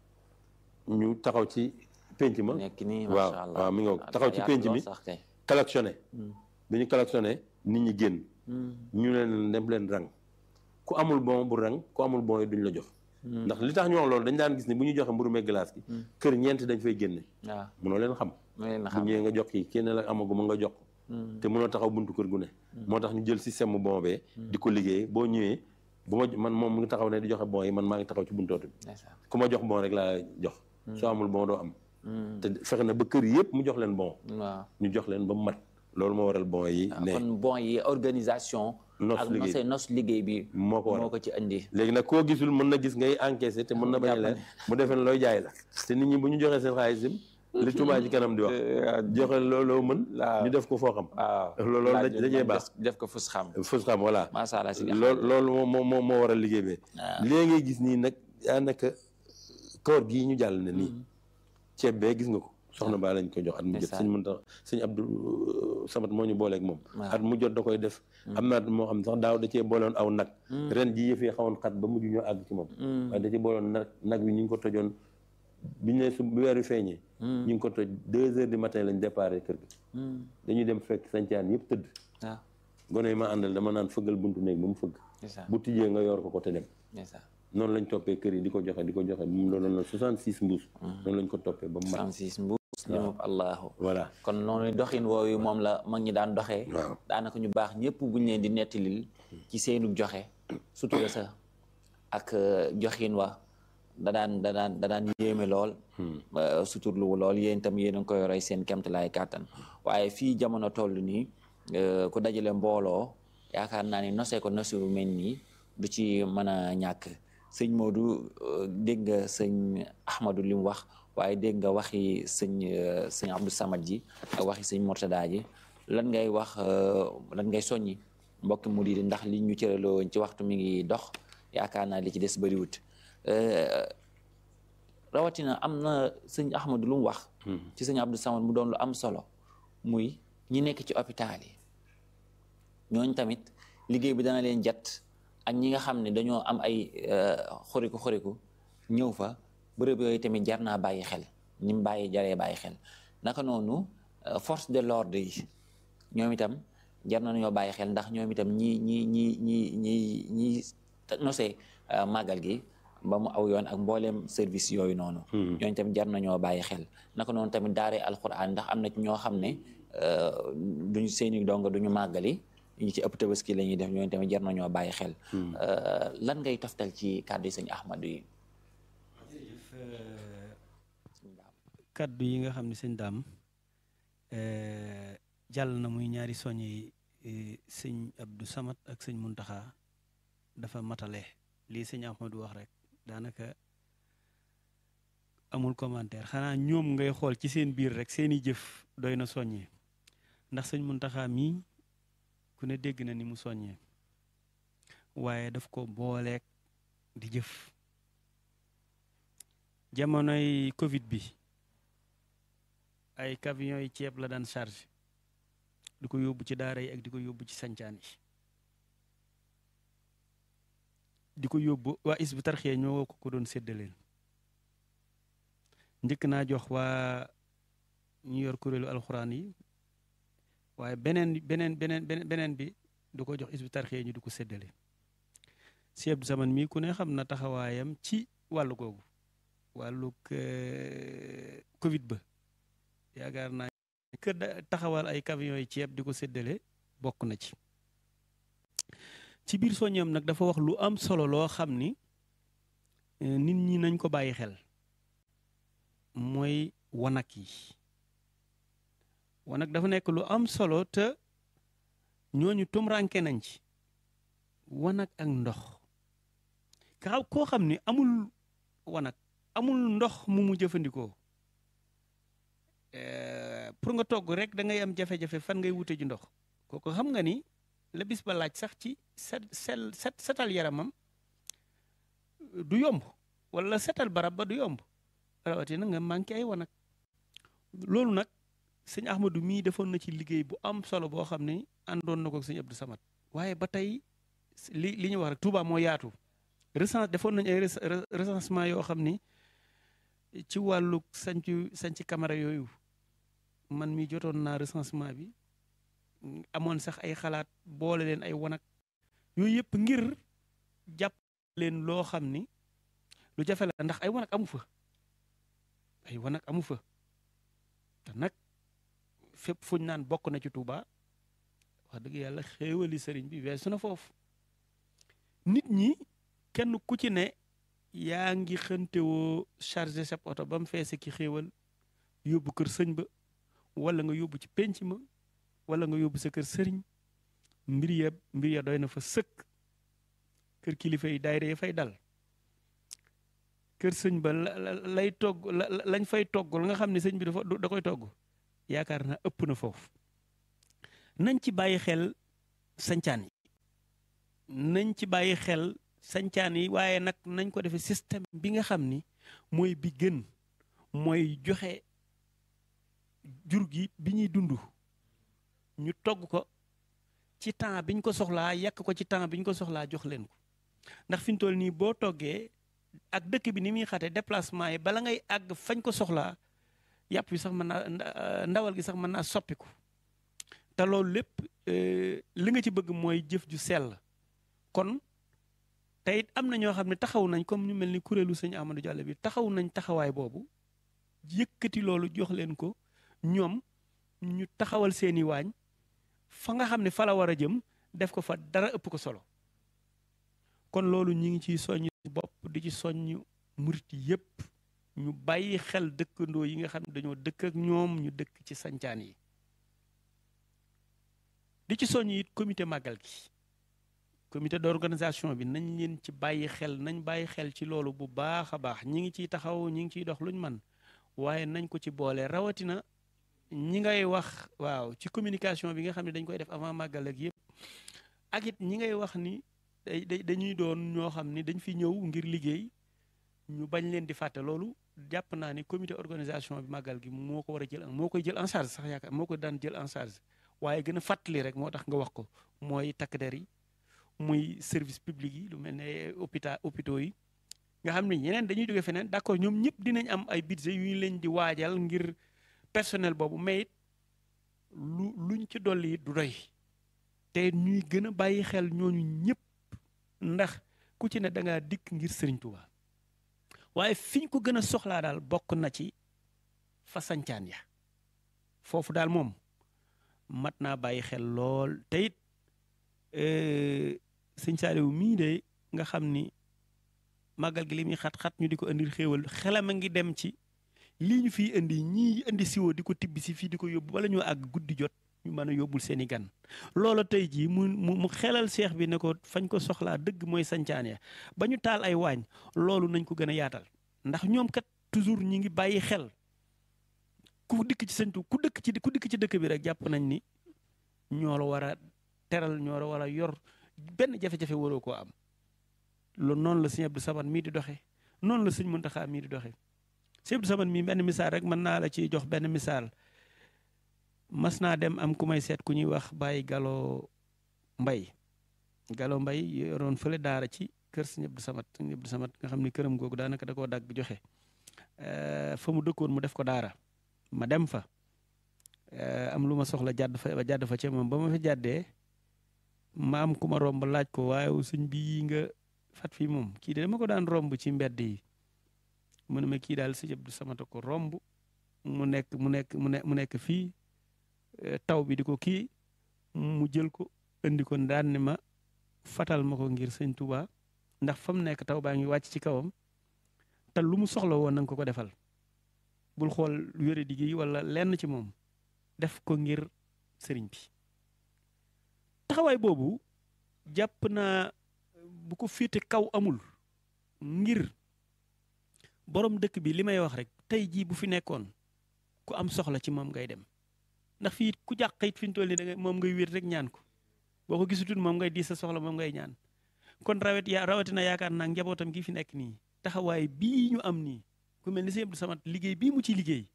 ñu taxaw ci pénc ma nekk nii waaw macha allah waaw mi nga taxaw ci pénc mi sax kay klaxonné bi ñu klaxonné nit ñi génn ñu leen dem leen rang ku amul bon bu rang ku amul bon yi duñ la jox ndax li tax ñu wax loolu dañ daan gis ni bu ñu joxe mburu meeg glace gi kër ñeenti dañ fay génne waaw mënoo leen xam ma leen bu xam ñëwee nga jox kii kenn la amaguma nga jox ko te mënoo taxaw buntu kër gu ne moo tax ñu jël système mu bon bee di ko liggéey boo ñëwee bu ma man moom mu ngi taxaw ne di joxe bon yi man maa ngi taxaw ci buntu oto bi ndeysaan ku ma jox bon rek laa jox soo amul bon doo am te fexe na ba kër yëpp mu jox leen bon waaw ñu jox leen ba mu mat loolu moo waral bon yi ne kon bon yi organisation Nos ak liggéey. nos nos liggéey bi moo ko waral moo ko ci andi léegi nag koo gisul mën na gis ngay encaissé te mën na bañ a leer mu defee ne looy jaay la te nit ñi bu ñu joxee seen xaalis im li Touba ci kanam di wax joxe looloo mën ñu def ko foo xam waaw loolu loolu da- dajee baax def ko fus xam fos xam voilà macha allah si loolu loolu moo moo moo moo waral liggéey bi léegi ngay gis nii nag daanaka koor gii ñu jàll ne nii ceeb bee gis nga ko soxna baa lañ ko jox at mu jot sëñ mën tax sëñ Abdou Samat moo ñu booleeg moom at mu jot da koy def am na at moo xam ne sax daaw da cee boolewoon aw nag ren ji yëf yi xawoon xat ba mujj ñoo àgg ci moom waaye da cee boolewoon nag nag wi ñu ngi ko tojoon biñu ne su weer wi feeñee ñu ngi ko toj deux heures du matin lañ déparé kër gi dañuy dem fekk sancaan yëpp tëdd waaw gone yi ma àndal dama naan fëggal buntu néeg ba mu fëgg ndeysaan bu tijjee nga yor ko ko te dem ndeysaan noonu lañ toppee kër yi di ko joxe di ko joxe mu doon na 66 mbuus noonu lañ ko toppee ba mu mat 36 mbuus limub allahu voilà kon noonu doxin woowu moom la mag ñi daan doxee waaw daanaka ñu baax ñëpp buñ leen di nettalil ci seenu joxe sutura sa ak joxin wa da daan da daan da daan yéeme lool suturlu lool yéen itam yéen a ngi koy roy seen kemtalaay kàttan waaye fii jamono toll nii ku dajale mbooloo yaakaar naa ni nosee ko nosi bu mel nii du ci mën a ñàkk sëñ Modou dégg nga sëñ Ahmadou li mu wax waaye dégg nga waxi sëñ sëñ Abdou Samad ji ak waxi sëñ Mortada ji lan ngay wax lan ngay soññi mbokki mu di ndax li ñu cëraloo ci waxtu mi ngi dox yaakaar naa li ci des bëriwut rawatina am na sëñ Ahmadou lu mu wax ci sëñ Abdou Samad mu doon lu am solo muy ñi nekk ci hôpital yi ñooñ tamit liggéey bi dana leen jat ak ñi nga xam ne dañoo am ay xoriku xoriku ñëw fa bërëb yooyu tamit jar naa bàyyi xel ni mu bàyyi jaree bàyyi xel naka noonu force de l'ordre yi ñoom itam jar na ñoo bàyyi xel ndax ñoom itam ñi ñi ñi ñi ñi ñi nosee màggal gi ba mu aw yoon ak mbooleem service yooyu noonu ñooñu tamit jar nañoo bàyyi xel naka noonu tamit daaree alquran ndax am na ci ñoo xam ne duñu seeni donga duñu màggali ñi ci ëpp tabaski la ñuy def ñooñu tamit jar nañoo bàyyi xel lan ngay toftal ci kàddu yi sëñ Ahmadou yi kàddu yi nga xam ne sëñ daam jàll na muy ñaari soñe yi sëñ Abdou Samad ak sëñ Muntaxa dafa matale lii sëñ Ahmadou wax rek daanaka amul commentaire xanaa ñoom ngay xool ci seen biir rek seeni jëf doy na soññee ndax sëñ Muntaxa mii ku ne dégg na ni mu soññee waaye daf ko booleek di jëf jamonoy Covid bi ay camions yi ceeb la daan charge di ko yóbbu ci daara yi ak di ko yóbbu ci sancaan yi di ko yóbbu waa is bu tarxee ñoo ko ko doon séddaleen njëkk naa jox waa ñu yor kuréelu alxuraan yi waaye beneen beneen beneen beneen bi du ko jox is bu tarxee ñu di ko séddale si Abdou Samane mii ku ne xam na taxawaayam ci wàllu googu wàllug Covid ba yaakaar naa kër taxawal ay camions yi ceeb di ko séddale bokk na ci ci biir soññam nag dafa wax lu am solo loo xam ni nit ñi nañ ko bàyyi xel mooy wanak yi wanak dafa nekk lu am solo te ñooñu tumranke nañ ci wanak ak ndox ka koo xam ni amul wanak amul ndox mu mu jëfandikoo pour nga togg rek da ngay am jafe-jafe fan ngay wute ji ndox kooku xam nga ni la bis ba laaj sax ci set sel set setal yaramam du yomb wala setal barab ba du yomb rawatina nga manqué ay wanag loolu nag sëñ Ahmadou mii defoon na ci liggéey bu am solo boo xam ne àndoon na ko sëñ Abdou Samad waaye ba tey li li ñu wax rek Touba moo yaatu recens defoon nañ ay recensement yoo xam ni ci wàllu sancu sanci camara yooyu man mi jotoon naa recensement bi amoon sax ay xalaat boole leen ay wanag yooyu yëpp ngir jàpp leen loo xam ni lu jafe la ndax ay wanag amu fa ay wanag amu fa te nag fépp fuñ naan bokk na ci Touba wax dëgg yàlla xéewali sëriñ bi weesu na foofu nit ñi kenn ku ci ne yaa ngi xëntewoo chargé sa oto ba mu feese ki xéewal yóbbu kër sëñ ba wala nga yóbbu ci penc ma wala nga yóbbu sa kër sëriñ mbir ya mbir ya doy na fa sëkk kër kilifa yi daayira ya fay dal kër sëñ ba lay togg lañ fay togg la nga xam ne sëñ bi dafa da koy togg yaakaar naa ëpp na foofu nañ ci bàyyi xel sancaan yi nañ ci bàyyi xel sancaan yi waaye nag nañ ko defee système bi nga xam ni mooy bi gën mooy joxe jur gi bi ñuy dund ñu togg ko ci temps biñ ko soxlaa yàq ko ci temps biñ ko soxlaa jox leen ko ndax fi ñu toll nii boo toggee ak dëkk bi ni muy xate déplacement yi bala ngay àgg fañ ko soxlaa yàpp bi sax mën naa ndawal gi sax mën naa soppiku te loolu lépp li nga ci bëgg mooy jëf ju sell kon te it am na ñoo xam ne taxaw nañ comme ñu mel ni kuréelu sëñ Amadou Diallo bi taxaw nañ taxawaay boobu yëkkati loolu jox leen ko ñoom ñu taxawal seeni waañ fa nga xam ne fa la war a jëm def ko fa dara ëpp ko solo kon loolu ñi ngi ciy soññ bopp di ci soññ murit yépp ñu bàyyi xel dëkkandoo yi nga xam ne dañoo dëkk ak ñoom ñu dëkk ci sancaan yi di ci soññ it comité màggal gi comité d'organisation bi nañ leen ci bàyyi xel nañ bàyyi xel ci loolu bu baax a baax ñi ngi ciy taxaw ñi ngi ciy dox luñ man waaye nañ ko ci boole rawatina ñi ngay wax waaw ci communication bi nga xam ne dañ koy def avant màggal ak yëpp ak it ñi ngay wax ni day dañuy doon ñoo xam ni dañ fi ñëw ngir liggéey ñu bañ leen di fàtte loolu jàpp naa ni comité organisation bi màggal gi moo ko war a jël moo koy jël en charge sax yaakaar moo ko daan jël en charge waaye gën a fàttali rek moo tax nga wax ko mooy takk der yi muy service public yi lu mel ne hôpital hôpitaux yi nga xam ne ñeneen dañuy jóge feneen d'accord ñoom ñëpp dinañ am ay budget yu ñu leen di waajal ngir personnel boobu mais it lu luñ ci dolli du doy te ñuy gën a bàyyi xel ñooñu ñëpp ndax ku ci ne da ngaa dikk ngir Sëriñ Tuubaa waaye fi ñu ko gën a soxlaa daal bokk na ci fa sancaan ya foofu daal moom mat naa bàyyi xel lool te it sëñ Saaliw mii de nga xam ni màggal gi li muy xat-xat ñu di ko indil xéewal xelam a ngi dem ci lii ñu fiy indi ñii indi siwo di ko tibbi si fii di ko yóbbu wala ñoo àgg guddi jot ñu mën a yóbbul seen i gan loolu tey jii mu mu xelal seex bi ne ko fañ ko soxlaa dëgg mooy sancaan ya ba ñu taal ay waañ loolu nañ ko gën a yaatal ndax ñoom kat toujours ñi ngi bàyyi xel ku dikk ci sëñtu ku dëkk ci ku dikk ci dëkk bi rek jàpp nañ ni ñoo la war a teral ñoo la war a yor benn jafe-jafe waroo koo am loolu noonu la sëñ Abdou Samad mii di doxee noonu la sëñ Muntaxa mii di doxee sëñ Abdou Samad mii benn misaal rek mën naa la ci jox benn misaal mas naa dem am ku may seet ku ñuy wax bàyyi Galo Mbay Galo Mbay yoroon fële daara ci kër sëñ Abdou Samad sëñ Abdou Samad nga xam ni këram googu daanaka da koo dagg joxe fa mu dëkkoon mu def ko daara ma dem fa am lu ma soxla jàdd fa jàdd fa ca moom ba ma fa jàddee ma am ku ma romb laaj ko waaye sëñ bii nga fat fii moom kii de dama ko daan romb ci mbedd yi mu ne ma kii daal sëñ Abdou Samad ko romb mu nekk mu nekk mu ne mu nekk fii taw bi di ko kii mu jël ko indi ko daan ne ma fatal ma ko ngir sëñ Touba ndax fa mu nekk taw baa ngi wàcc ci kawam te lu mu soxla woon nanga ko ko defal bul xool wére digg wala lenn ci moom def ko ngir sëriñ bi taxawaay boobu jàpp naa bu ko féete kaw amul ngir borom dëkk bi li may wax rek tey jii bu fi nekkoon ku am soxla ci moom ngay dem ndax fii ku jàq it fi ñu toll nii da ngay moom ngay wér rek ñaan ko boo ko gisutul moom ngay di sa soxla moom ngay ñaan kon rawet ya rawatina yaakaar naa njabootam gi fi nekk nii taxawaay bii ñu am nii ku mel ni sëñ Abdou Samad liggéey bii mu ci liggéey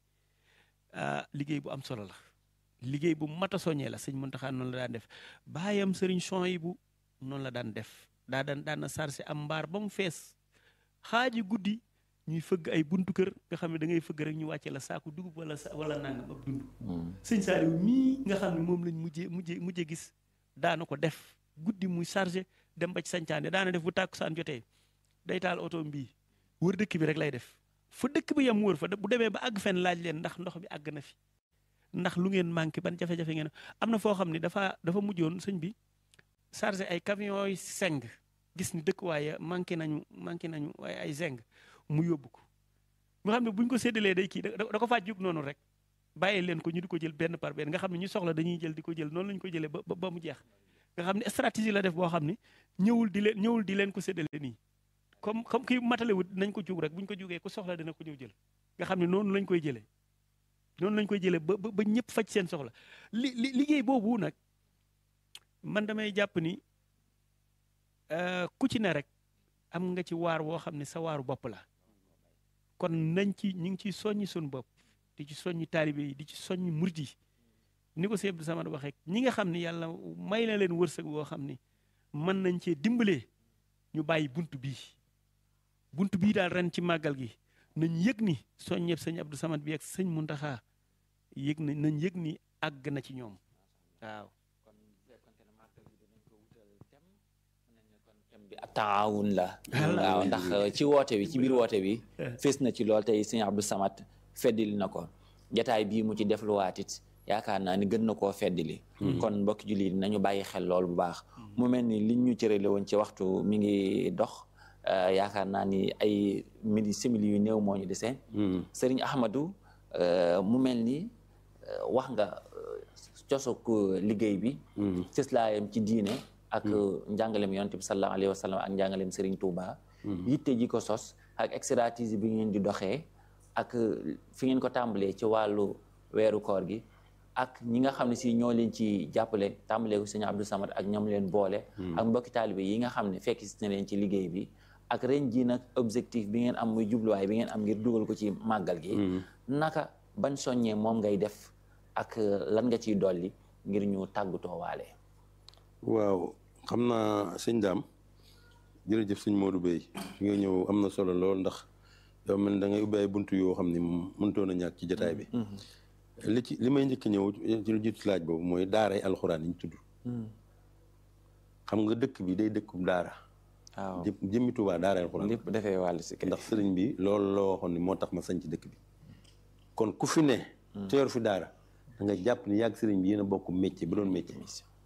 ah liggéey bu am solo la liggéey bu mat a soññee la sëñ Muntaxa noonu la daan def baayam sëriñ Souhaïbou noonu la daan def daa daan daan na sarse am mbaar ba mu fees xaaji guddi ñuy fëgg ay buntu kër nga xam ne da ngay fëgg rek ñu wàcce la saaku dugub wala sa wala nangam ab dund sëñ Saaliw mii nga xam ne moom lañ mujjee mujjee mujjee gis daana ko def guddi muy chargé dem ba ci sancaane daana def bu tàkkusaan jotee day taal oto mbii wër dëkk bi rek lay def fa dëkk bi yam wër fa bu demee ba àgg fenn laaj leen ndax ndox bi àgg na fi ndax lu ngeen manqué ban jafe-jafe ngeen am na foo xam ne dafa dafa mujjoon sëñ bi chargé ay camions yi seng gis ni dëkk waaye manqué nañu manqué nañu waaye ay zeng mu yóbbu ko nga xam ne buñ ko séddalee day kii da ko faa jug noonu rek bàyyi leen ko ñu di ko jël benn par benn nga xam ne ñu soxla dañuy jël di ko jël noonu lañu ko jëlee ba ba mu jeex nga xam ne stratégie la def boo xam ne ñëwul di leen ñëwul di leen ko séddale nii comme comme kii matalewut nañ ko jug rek buñ ko jugee ku soxla dina ko ñëw jël nga xam ne noonu lañ koy jëlee noonu lañ koy jëlee ba ba ñëpp faj seen soxla li li liggéey boobu nag man damay jàpp ni ku ci ne rek am nga ci waar woo xam ne sa waaru bopp la kon nañ ci ñu ngi ciy soññi suñu bopp di ci soññi taalibe yi di ci soññi murit yi ni ko sëñ Abdou Samad waxee ñi nga xam ne yàlla may na leen wërsëg boo xam ne mën nañ cee dimbalee ñu bàyyi bunt bii bunt bii daal ren ci màggal gi nañ yëg ni soññeeb sëñ Abdou Samad bi ak sëñ Muntaxa yëg na nañ yëg ni àgg na ci ñoom waaw bi ak taawun la waaw ndax ci woote bi ci biir woote bi fees na ci lool tey sëñ Abdou Samad feddili na ko jataay bii mu ci def lu waatit yaakaar naa ni gën na koo feddili kon mbokki jullit nañu bàyyi xel lool bu baax mu mel ni liñ ñu cërale woon ci waxtu mi ngi dox yaakaar naa ni ay midi simili yu néew moo ñu desee sëriñ Ahmadou mu mel ni wax nga cosok liggéey bi cëslaayam ci diine ak njàngalem yonent bi sallallahu alayhi wa sallam ak njàngalem Serigne Touba. yitte ji ko sos ak expertise bi ngeen di doxee ak fi ngeen ko tàmbalee ci wàllu weeru koor gi ak ñi nga xam ne si ñoo leen ci jàppale tàmbalee ko sëñ Abdou Samad ak ñoom leen boole. ak mbokki taalibe yi nga xam ne fekk si na leen ci liggéey bi ak ren ji nag objectif bi ngeen am muy jubluwaay bi ngeen am ngir dugal ko ci màggal gi. naka ban soññee moom ngay def ak lan nga ciy dolli ngir ñu tàggatoo waale. waaw xam naa sëñ daam jërëjëf sëñ Modou Bey fi nga ñëw am na solo lool ndax yow mel da ngay ubbi ay buntu yoo xam ni mënutoon a ñàkk ci jotaay bi. li ci li may njëkk ñëw ci lu jiitu laaj boobu mooy daaray alxuraan yi ñu tudd. xam nga dëkk bi day dëkkub daara. waaw jëmmi Tuubaa daaray alxuraan. lépp dafay wàll si ndax sëriñ bi loolu loo waxoon ni moo tax ma sañ ci dëkk bi. kon ku fi ne. te yor fi daara da nga jàpp ni yàgg sëriñ bi yéen a bokk métier ba doon métier.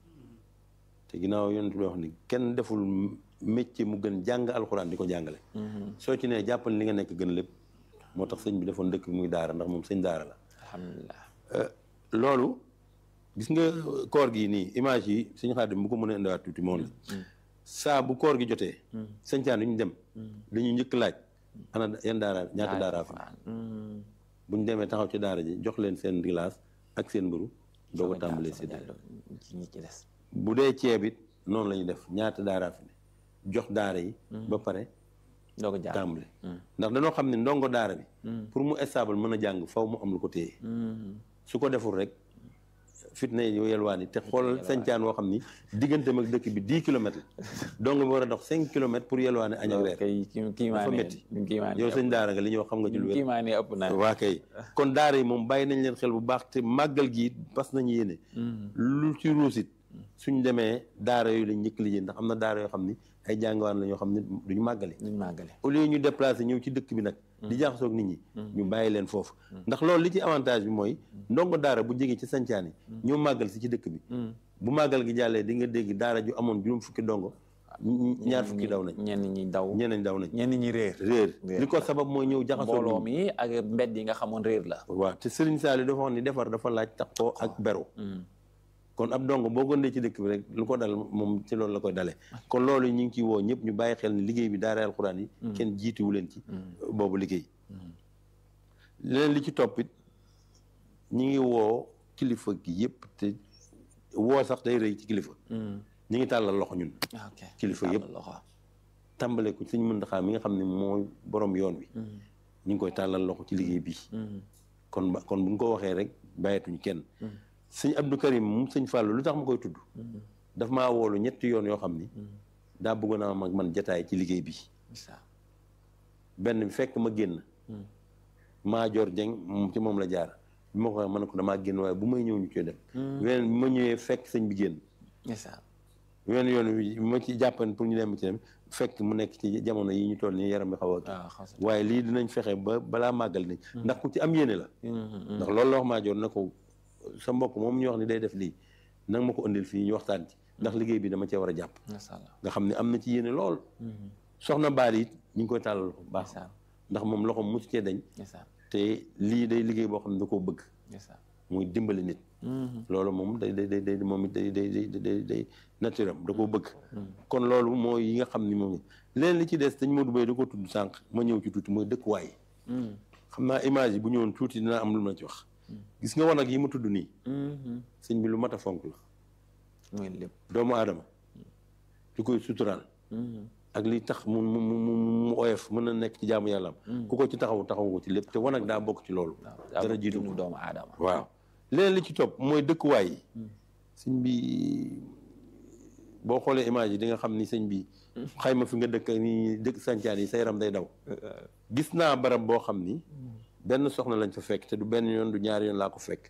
te ginnaaw yonent bi wax ni kenn deful métier mu gën jàng alxuraan di ko jàngale. soo ci nee jàppal li nga nekk gën lépp moo tax sëñ bi defoon dëkk bi muy daara ndax moom sëñ daara la. alhamdulilah. loolu gis nga koor gi nii image yi sëñ Xaadim bu ko mën a indiwaat tuuti moom la. saa bu koor gi jotee. sëñcaan yi ñu dem. dañuy njëkk laaj. ana yan daara ñaata daaraa fa. bu ñu demee taxaw ci daara ji jox leen seen glace ak seen mburu doo ko tàmbalee séddale bu dee ceeb it noonu la ñuy def ñaata daaraa fi ne jox daara yi ba pare doo ko jaar tàmbale ndax dañoo xam ne ndongo daara bi pour mu stable mën a jàng faw mu am lu ko téye su ko deful rek fitna yi yelwaan yi te xoolal sañcaan woo xam ni digganteem ak dëkk bi dix kilomètres la donc bi war a dox cinq kilomètres pour yelwaane añ ak reer dafa métti yow sëñ daara nga li ñuy wax xam nga ci lu wér waa kay kon daara yi moom bàyyi nañ leen xel bu baax te màggal gi bas nañu yéene lu ci ruusit suñ demee daara yooyu lañ njëkk liggéey ndax am na daara yoo xam ni ay jàngawaan la ñoo xam ne duñu màggale duñu màggale au lieu ñu déplacé ñëw ci dëkk bi nag di jaxasoo ak nit ñi ñu bàyyi leen foofu ndax loolu li ci avantage bi mooy ndongo daara bu jege ci sancaan yi ñoo màggal si ci dëkk bi bu màggal gi jàllee di nga dégg daara ju amoon juróom fukki ndongo ñaar fukki daw nañ ñenn ñi daw ñeneen daw nañ ñenn ñi réer réer li ko sabab mooy ñëw jaxasoo mbooloo mi ak mbedd yi nga xamoon réer la waaw te Serigne Saliou dafa wax ni defar dafa laaj taxoo ak beru kon ab dong boo gondee ci dëkk bi rek lu ko dal moom ci loolu la koy dalee kon loolu ñu ngi ciy woo ñëpp ñu bàyyi xel ni liggéey bi daara alxuraan yi kenn jiituwu leen ci boobu liggéey leneen li ci toppit ñi ngi woo kilifa gi yëpp te woo sax day rëy ci kilifa ñi ngi tàllal loxo ñun kilifa yëpp tàmbale ko suñ Muntaxa mi nga xam ne mooy borom yoon wi ñu ngi koy tàllal loxo ci liggéey bi kon ba kon bu ñu ko waxee rek bàyyeetuñ kenn sëñ Abdou Karim moom sëñ Fallou lu tax ma koy tudd daf maa woolu ñetti yoon yoo xam ni daa bëggoon a am ak man jataay ci liggéey bi benn bi fekk ma génn maa jor jeng moom ci moom la jaar bi ma ko waxee ma ne ko damaa génn waaye bu may ñëw ñu koy dem weneen bi ma ñëwee fekk sëñ bi génn wenn yoon wi ma ci jàppan pour ñu dem ci dem fekk mu nekk ci jamono yi ñu toll nii yaram bi xaw a waaye lii dinañ fexe ba balaa màggal nañ ndax ku ci am yéene la ndax loolu la wax maa jor na ko sa mbokk moom ñu wax ni day def lii nanga ma ko indil fii ñu waxtaan ci ndax liggéey bi dama cee war a jàpp nga xam ne am na ci yéene lool soxna baal it ñu ngi koy tàllal loxo baax ndax moom loxo mosu cee dañ te lii day liggéey boo xam ne da koo bëgg muy dimbali nit loolu moom day day day moom it day day day day naturel da koo bëgg kon loolu mooy yi nga xam ni moom leen li ci des dañ Modou Bay da ko tudd sànq ma ñëw ci tuuti mooy dëkkuwaay xam naa image yi bu ñëwoon tuuti dinaa am lu ma ci wax gis nga wanag yi ma tudd nii sëñ bi lu mat a fonk la mooy lépp doomu aadama lu koy suturaal ak li tax mu mu mu mu oyof mën na nekk ci jaamu yàlla am ku ko ci taxaw taxaw ko ci lépp te wanag daa bokk ci loolu dara jiitu ko doomu aadama waaw leneen li ci topp mooy dëkkuwaay yi sëñ bi boo xoolee image yi di nga xam ni sëñ bi xayma fi nga dëkk ni dëkk sancaan yi sa yaram day daw gis naa barab boo xam ni benn soxna lañ fa fekk te du benn yoon du ñaari yoon laa ko fekk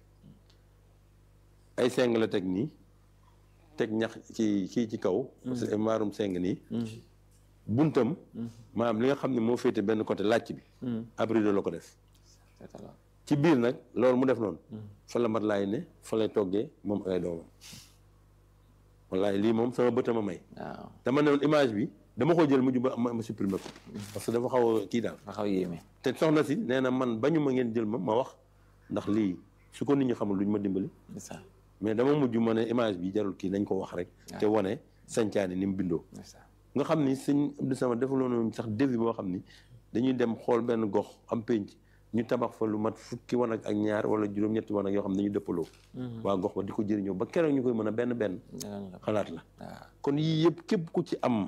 ay seng la teg nii teg ñax ci kii ci kaw maarum seng nii buntam maanaam li nga xam ne moo féete benn côté làcc bi ab rideau la ko def ci biir nag loolu mu def noonu fa la mat laay ne fa lay toggee moom ak ay doomam wallaay lii moom sama bëtama may waaw dama ne woon image bi dama ko jël mujj ba ma ma supprimer ko parce que dafa xaw a kii daal nga xaw yéeme te soxna si nee na man bañu ma ngeen jël ma ma wax ndax lii su ko nit ñi xamul duñ ma dimbali ndeysaan mais dama mujj ma ne image bi jarul kii nañ ko wax rek te wane sancaani ni mu bindoo ndeysaan nga xam ni sëñ Abdou Samad defaloon sax devis boo xam ni dañuy dem xool benn gox am pénc ñu tabax fa lu mat fukki wan ak ñaar wala juróom-ñetti wan ak yoo xam ne dañuy dëppaloo waa gox ba di ko jëriñoo ba keroog ñu koy mën a benn benn xalaat la waaw kon yii yëpp képp ku ci am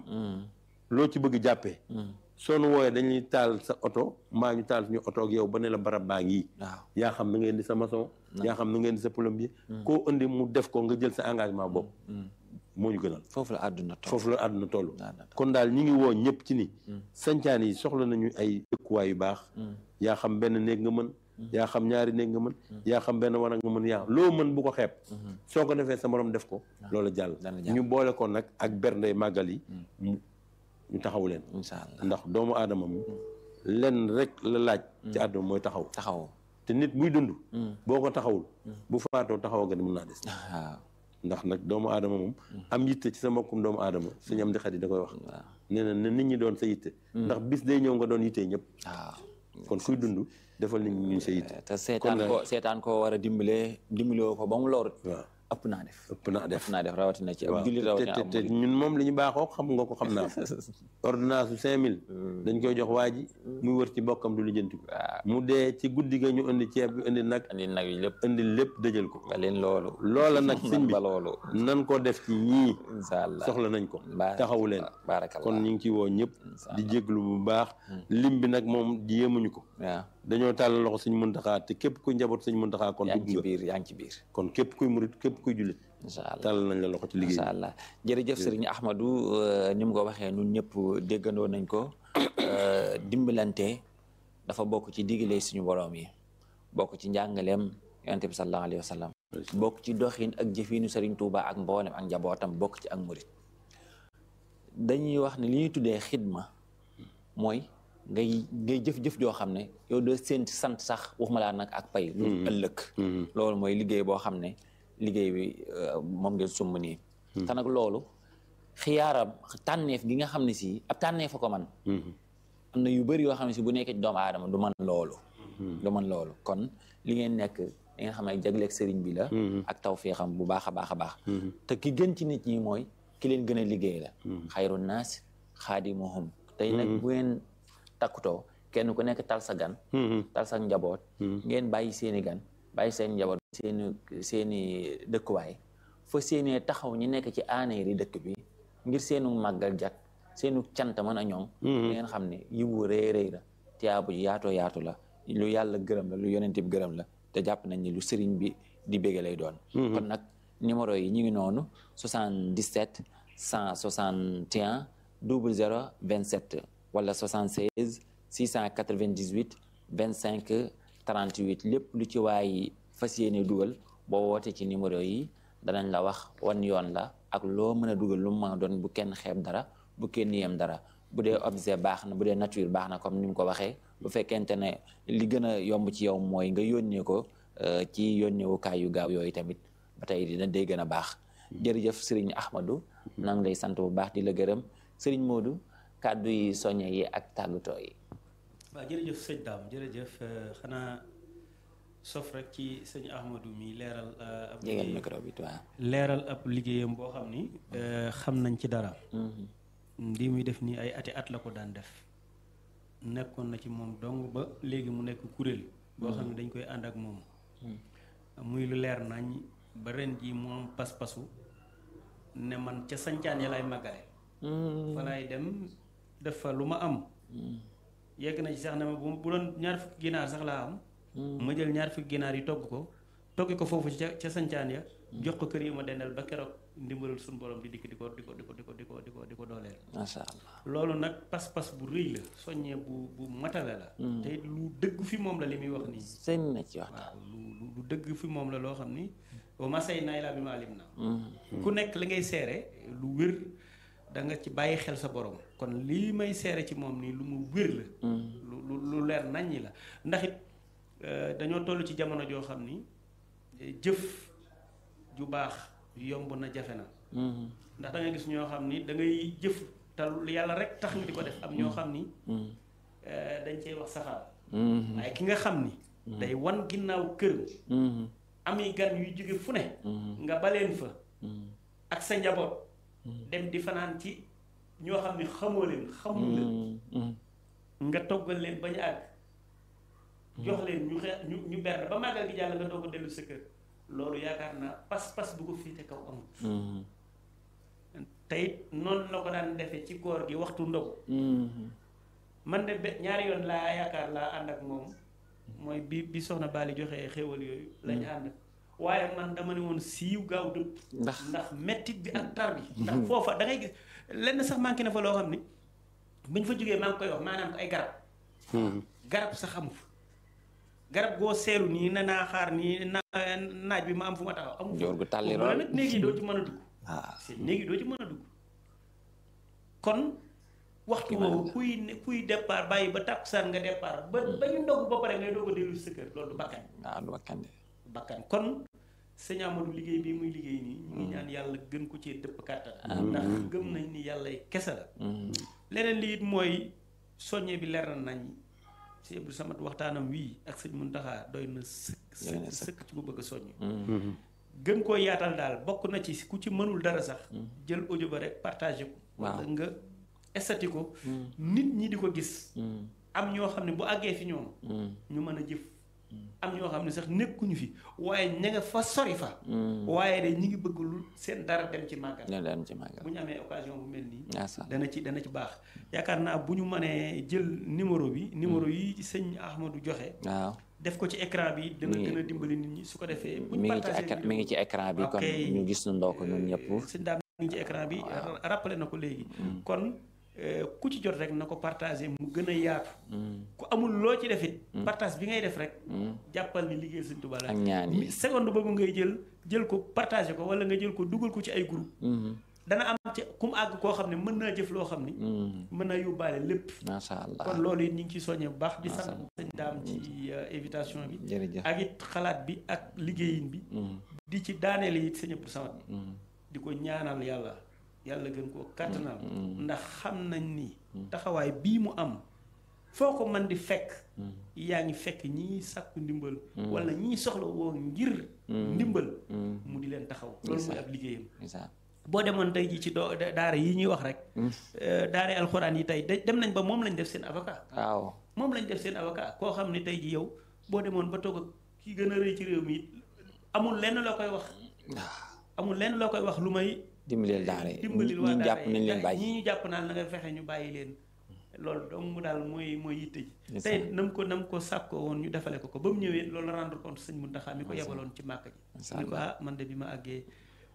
loo ci bëgg jàppee soo nu wooyee dañuy taal sa oto mbaa ñu taal suñu oto ak yow ba ne la barab baa ngi waaw yaa xam na ngeen di sa maçon yaa xam na ngeen di sa plombier koo indi mu def ko nga jël sa engagement bopp moo ñu gënal foofu la àdduna toll foofu la àdduna toll Àdduna kon daal ñi ngi woo ñëpp ci ni sancaan yi soxla nañu ay dëkkuwaay yu baax yaa xam benn néeg nga mën yaa xam ñaari néeg nga mën yaa xam benn war nga mën yaa loo mën bu ko xeeb soo ko defee sa morom def ko loolu jàll dana jàll. ñu boole ko nag ak bernde màggal yi mu ñu taxawu leen incha allah ndax doomu aadama mu lenn rek la laaj ci àdduna mooy taxaw taxaw te nit buy dund boo ko taxawul bu faatoo taxaw ga ni mën naa des waaw ndax nag doomu aadama moom am yitte ci sa mbokkum doomu aadama suñu am di xarit da koy wax nee na ne nit ñi doon sa yitte ndax bis day ñëw nga doon yitte ñëpp waaw kon kuy dund defal nit ñi ñu sa yitte te seetaan nag- ko seetaan ko war a dimbalee dimbaloo ko ba mu lor waaw ëpp naa def ëpp naa def ëpp naa def rawatina ci waaw ab jullit te rawatina te ab te murit. ñun moom li ñu baaxoo xam nga ko xam naa ko ordonnance su cinq mille dañ koy jox waa ji muy wër ci bokkam du lijjanti ko waaw mu dee ci guddi ga ñu indi ceeb bi indi nag andi nag yi lépp indi lépp dëjël ko ba leen loolu loola nag sëñ bi ba loolu nan ko def ci ñii incha allah soxla nañ ko Baara- taxawu leen baarakallah kon ñu ngi ci woo ñëpp Incha di jéglu bu baax lim bi nag moom yéemuñu ko waaw dañoo tàll loxo suñ muntaxaa te képp kuy njaboot suñ muntaxaa kon yaa dugg ngi ci nga biir yaa ngi ci biir kon képp kuy murit képp kuy jullit incha allah tàll nañ la loxo ci liggéey incha allah jërëjëf sëriñ Ahmadou euh, ni mu ko waxee ñun ñëpp déggandoo nañ ko euh, dimbalante dafa bokk ci digale suñu borom yi bokk ci njàngaleem yonent bi sallallahu alayhi wa sallam bokk ci doxin ak jëfinu sëriñ Touba ak mboolem ak njabootam bokk ci ak murit dañuy wax ne li ñuy tuddee xidma mooy ngay ngay jëf-jëf joo xam ne yow doo seen sant sax waxuma laa nag ak pay lu ëllëg loolu mooy liggéey boo xam ne liggéey bi euh, moom ngeen sumb nii te nag loolu xiyaaram tànneef gi nga xam ne si ab tànneef a ko man am na yu bëri yoo xam ne si bu nekkee ci doomu aadama du man loolu du man loolu kon li ngeen nekk li nga xam ne jagleeg sëriñ bi la ak tawféexam bu baax a baax a baax te ki gën ci nit ñi mooy ki leen gën a liggéey la xayru naas xaadimuhum tey nag bu ngeen takkutoo kenn ku nekk tal sa gan tal sa njaboot ngeen bàyyi seeni gan bàyyi seen njaboot seeni seeni dëkkuwaay fa seenee taxaw ñi nekk ci aaneeri dëkk bi ngir seenu màggal jak seenu cant mën a ñoŋ di ngeen xam ne yiwu rëy rëy la tiyaabu ji yaatoo yaatu la lu yàlla gërëm la lu yonent bi gërëm la te jàpp nañ ni lu sëriñ bi di bége lay doon kon nag numéro yi ñu ngi noonu 77 161 00 27 wala 76 698 25 38 lépp lu ci waay fas yéene dugal boo woote ci numéro yi danañ la wax wan yoon la ak loo mën a dugal lu mu mën a doon bu kenn xeeb dara bu kenn yem dara bu dee objet baax na bu dee nature baax na comme ni mu ko waxee bu fekkente ne li gën a yomb ci yow mooy nga yónnee ko euh, ci yónneewukaay yu gaaw yooyu tamit ba tey dina day gën a baax jërëjëf sëriñ Ahmadou nang lay sant bu baax di la gërëm sëriñ Modou kàddu yi soññe yi ak tàggatoo yi waaw jërëjëf sëñ daam jërëjëf euh, xanaa sof rek ci sëñ Ahmadou mi leeral euh, ab jegeel liggéey- micro bi waaw leeral ab liggéeyam boo xam ni euh, xam nañ ci dara lii muy def nii ay ati at la ko daan def nekkoon na ci moom dong ba léegi mu nekk kuréel boo xam ne dañ koy ànd ak moom muy lu leer nañ ba ren ji mu am pas-pasu ne man ca sancaan ya lay màggale fa laay dem def fa lu ma am yegg na ci sax ne ma bu bu doon ñaar fukki ginaar sax laa am ma jël ñaar fukki ginaar yi togg ko togg ko foofu ca ca sancaan ya jox ko kër yi ma dendal ba keroog ndimbalul suñu borom di dikk di ko di ko di ko di ko di ko di ko di ko dooleel macha allah loolu nag pas-pas bu rëy la soññee bu bu matale la te it lu dëgg fi moom la li muy wax nii sëñ na ci waxtaan waaw lu lu lu dëgg fi moom la loo xam ni wa masay nay laa bi ma alim na ku nekk li ngay seere lu wér da nga ci bàyyi xel sa borom kon lii may seere ci moom nii lu mu wér la lu lu lu leer naññi la ndax it dañoo toll ci jamono joo xam ni jëf ju baax yomb na jafe na ndax da nga gis ñoo xam ni da ngay jëf te yàlla rek tax ñu di ko def am ñoo xam ni dañ cey wax safaan waaye ki nga xam ni day wan ginnaaw kër ami gan yuy jóge fu ne nga baleen fa ak sa njaboot dem di fanaan ci ñoo xam ne xamoo leen xamul leen nga toggal leen bañ àgg jox leen ñu xe ñu ñu berne ba màggal gi jàll nga doog a dellu sa kër loolu yaakaar naa pas-pas bu ko féete kaw amut te it noonu la ko daan defee ci koor gi waxtu ndogu man de be ñaari yoon laa yaakaar laa ànd ak moom mooy bi bi soxna Bali joxee xéwal yooyu lañu ànd waaye man dama ne woon siiw gaaw dëpp ndax ndax mettit bi ak tar bi ndax foofa da ngay gis lenn sax manqué na fa loo xam ni buñ fa jógee maa ngi koy wax maanaam ko ay garab garab sax amu fa garab goo seelu nii na naa xaar nii na naaj bi ma am fu ma taxaw amu joor gu tàlli fa nag néeg yi doo ci mën a dugg waaw seen néeg yi doo ci mën a dugg kon waxtu woowu kuy kuy départ bàyyi ba tàkkusaan nga départ ba ba ñu ndogg ba pare ngay doog a dellu sa kër loolu du bakkan waaw du bakkan de bakkan kon sëñ Amadou liggéey bii muy liggéey nii ñu ngi ñaan yàlla gën ko cee dëpp kàttan ndax gëm nañ ni yàlla kese la leneen li it mooy soññe bi leer na nañ si Abdou Samad waxtaanam wii ak sëñ Muntaxa doy na sëkk sëkk sëkk ci ku bëgg a soññ gën koo yaatal daal bokk na ci ku ci mënul dara sax jël audio ba rek partagé ko wala nga estati ko nit ñi di ko gis am ñoo xam ne bu àggee fi ñoom ñu mën a jëf am ñoo xam ne sax nekkuñu fi waaye ña nga fa sori fa waaye de ñi ngi bëgg lu seen dara dem ci màggal ñoo dem ci màggal bu ñu amee occasion bu mel nii ndeysaan dana ci dana ci baax yaakaar naa bu ñu mënee jël numéro bi numéro yi sëñ Ahmadou joxe waaw def ko ci écran bi dana Mi- gën a dimbali nit ñi su ko defee bu mi ñu ngi ci partagé écran vidéo mi ngi ci écran bi kon Ok. ñu gis nu ndoo ko ñun ñëpp sëñ daam mi ngi ci écran bi ra- rappelé na ko léegi kon euh, ku ci jot rek na ko partagé mu gën a yaatu ku amul loo ci defit partage bi ngay def rek jàppal ni liggéey sëñ Tuubaa la ak ñaan yi mi- seconde boobu ngay jël jël ko partagé ko wala nga jël ko dugal ko ci ay groupe dana am ci ku mu àgg koo xam ne mën naa jëf loo xam ni mën naa yóbbaale lépp macha allah kon loolu it ñu ngi ciy soññee bu baax di sant sëñ daam ci euh, invitation bi jërëjëf ak it xalaat bi ak liggéeyin bi di ci daaneel it sëñ Abdou Samad di ko ñaanal yàlla yàlla gën koo kàttanal ndax xam nañ ni taxawaay bii mu am foo ko mën di fekk yaa ngi fekk ñii sàkku ndimbal wala ñii soxla woo ngir ndimbal mu di leen taxaw loolu mooy ab liggéeyam ndeysaan boo demoon tey ji ci doo daara yi ñuy wax rek daara alxuraan yi tey de- dem nañ ba moom lañ def seen avocat waaw moom lañ def seen avocat koo xam ne tey ji yow boo demoon ba toog ak ki gën a rëy ci réew mi it amul lenn loo koy wax amul lenn loo koy wax lu may dimbalil daara yi dimbalil waa ñi daara jàpp nañ leen yi bàyyi ñii ñu jàpp naan na nga fexe ñu bàyyi leen loolu donc mu daal mooy mooy yitte ji Ndeysaan. tey nam ko nam ko sàkkoo woon ñu defale ko ko ba mu ñëwee loolu rendre compte sëñ Muntaxa mi ko yebaloon ci màkk ji Ndeysaan. ni ko ah man de bi ma àggee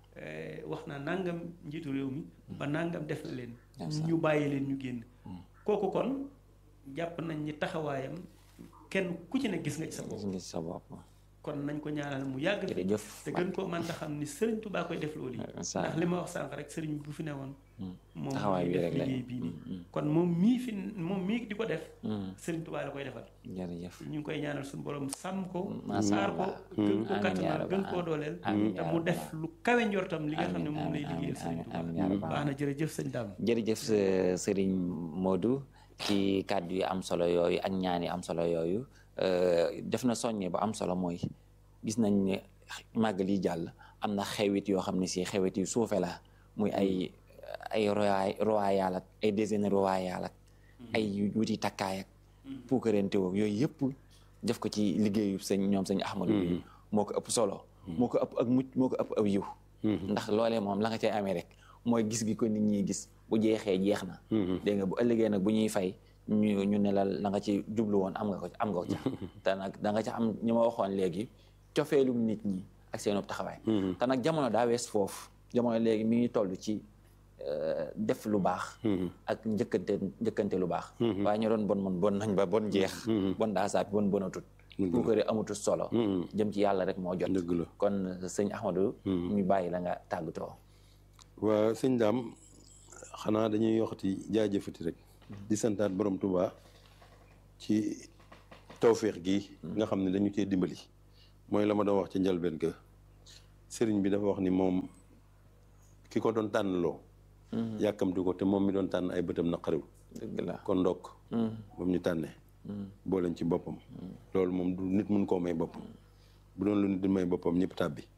eh, wax naa nangam njiitu réew mi ba nangam def na leen Ndeysaan. ñu bàyyi leen ñu génn kooku kon jàpp nañ ni taxawaayam kenn ku ci ne gis nga ci sa bopp gis nga ci sa bopp kon nañ ko ñaanal mu yàgg fi jërëjëf te gën koo mën ta xam ni sëriñ Tuubaa koy def loolu yi Ndeysaan. ndax li ma wax sànq rek sëriñ bi bu fi newoon moom taxawaay mooy bi def rek la liggéey bii nii kon moom mii fi moom mii di ko def sëriñ Tuubaa la koy defal jërëjëf ñu ngi koy ñaanal suñu borom sàmm ko Masha saar ko Allah. gën ko Amiin yaa kattanal rabbal gën koo dooleel Amiin te yaa mu rabbal def lu kawe njortam li nga xam ne Amiin, moom lay amiin, liggéeyal sëriñ amiin, amiin yaa Tuubaa rabbal baax na jërëjëf sëñ Dame jërëjëf sa- sëriñ Modou ci kàddu yu am solo yooyu ak ñaan yi am solo yooyu euh, def na soññe bu am solo mooy gis nañ ne màggal yi jàll am na xewit yoo xam ne si xewit yu suufe la muy ay ay royaay royal ak ay déjeuner royal ak ay wuti takkaay ak puukarante woog yooyu yëpp def ko ci liggéeyu sëñ ñoom sëñ Ahmadou bi moo ko ëpp solo moo ko ëpp ak mucc moo ko ëpp aw yiw ndax loolee moom la nga cay amee rek mooy gis gi ko nit ñi gis bu jeexee jeex na dégg nga bu ëllëgee nag bu ñuy fay ñu ñu ne la la nga ci jublu woon am nga ko am nga ko ca te nag da nga ca am ñi ma waxoon léegi cofeelum nit ñi ak seenub taxawaay te nag jamono daa wees foofu jamono léegi mi ngi toll ci euh, def lu baax ak njëkkante njëkkante lu baax waaye ñu doon bon mon bon nañ ba bon jeex bon daa saapi bon bonatut bu ko amutut solo jëm ci yàlla rek moo jot dëgg la kon sëñ Ahmadou ñu bàyyi la nga tàggatoo waa sëñ daam xanaa dañuy yoxati jaajëfati rek di santaat borom Tuubaa ci tawféex gi nga xam ne dañu cee dimbali mooy la ma doon wax ci njëlbeen ga sëriñ bi dafa wax ni moom ki ko doon tànnloo yàkkamti ko te moom mi doon tànn ay bëtam naqariw dëgg la kon ndokk moom ñu tànnee booleen ci boppam loolu moom du nit mun koo may boppam bu doon lu nit di may boppam ñëpp tàbbi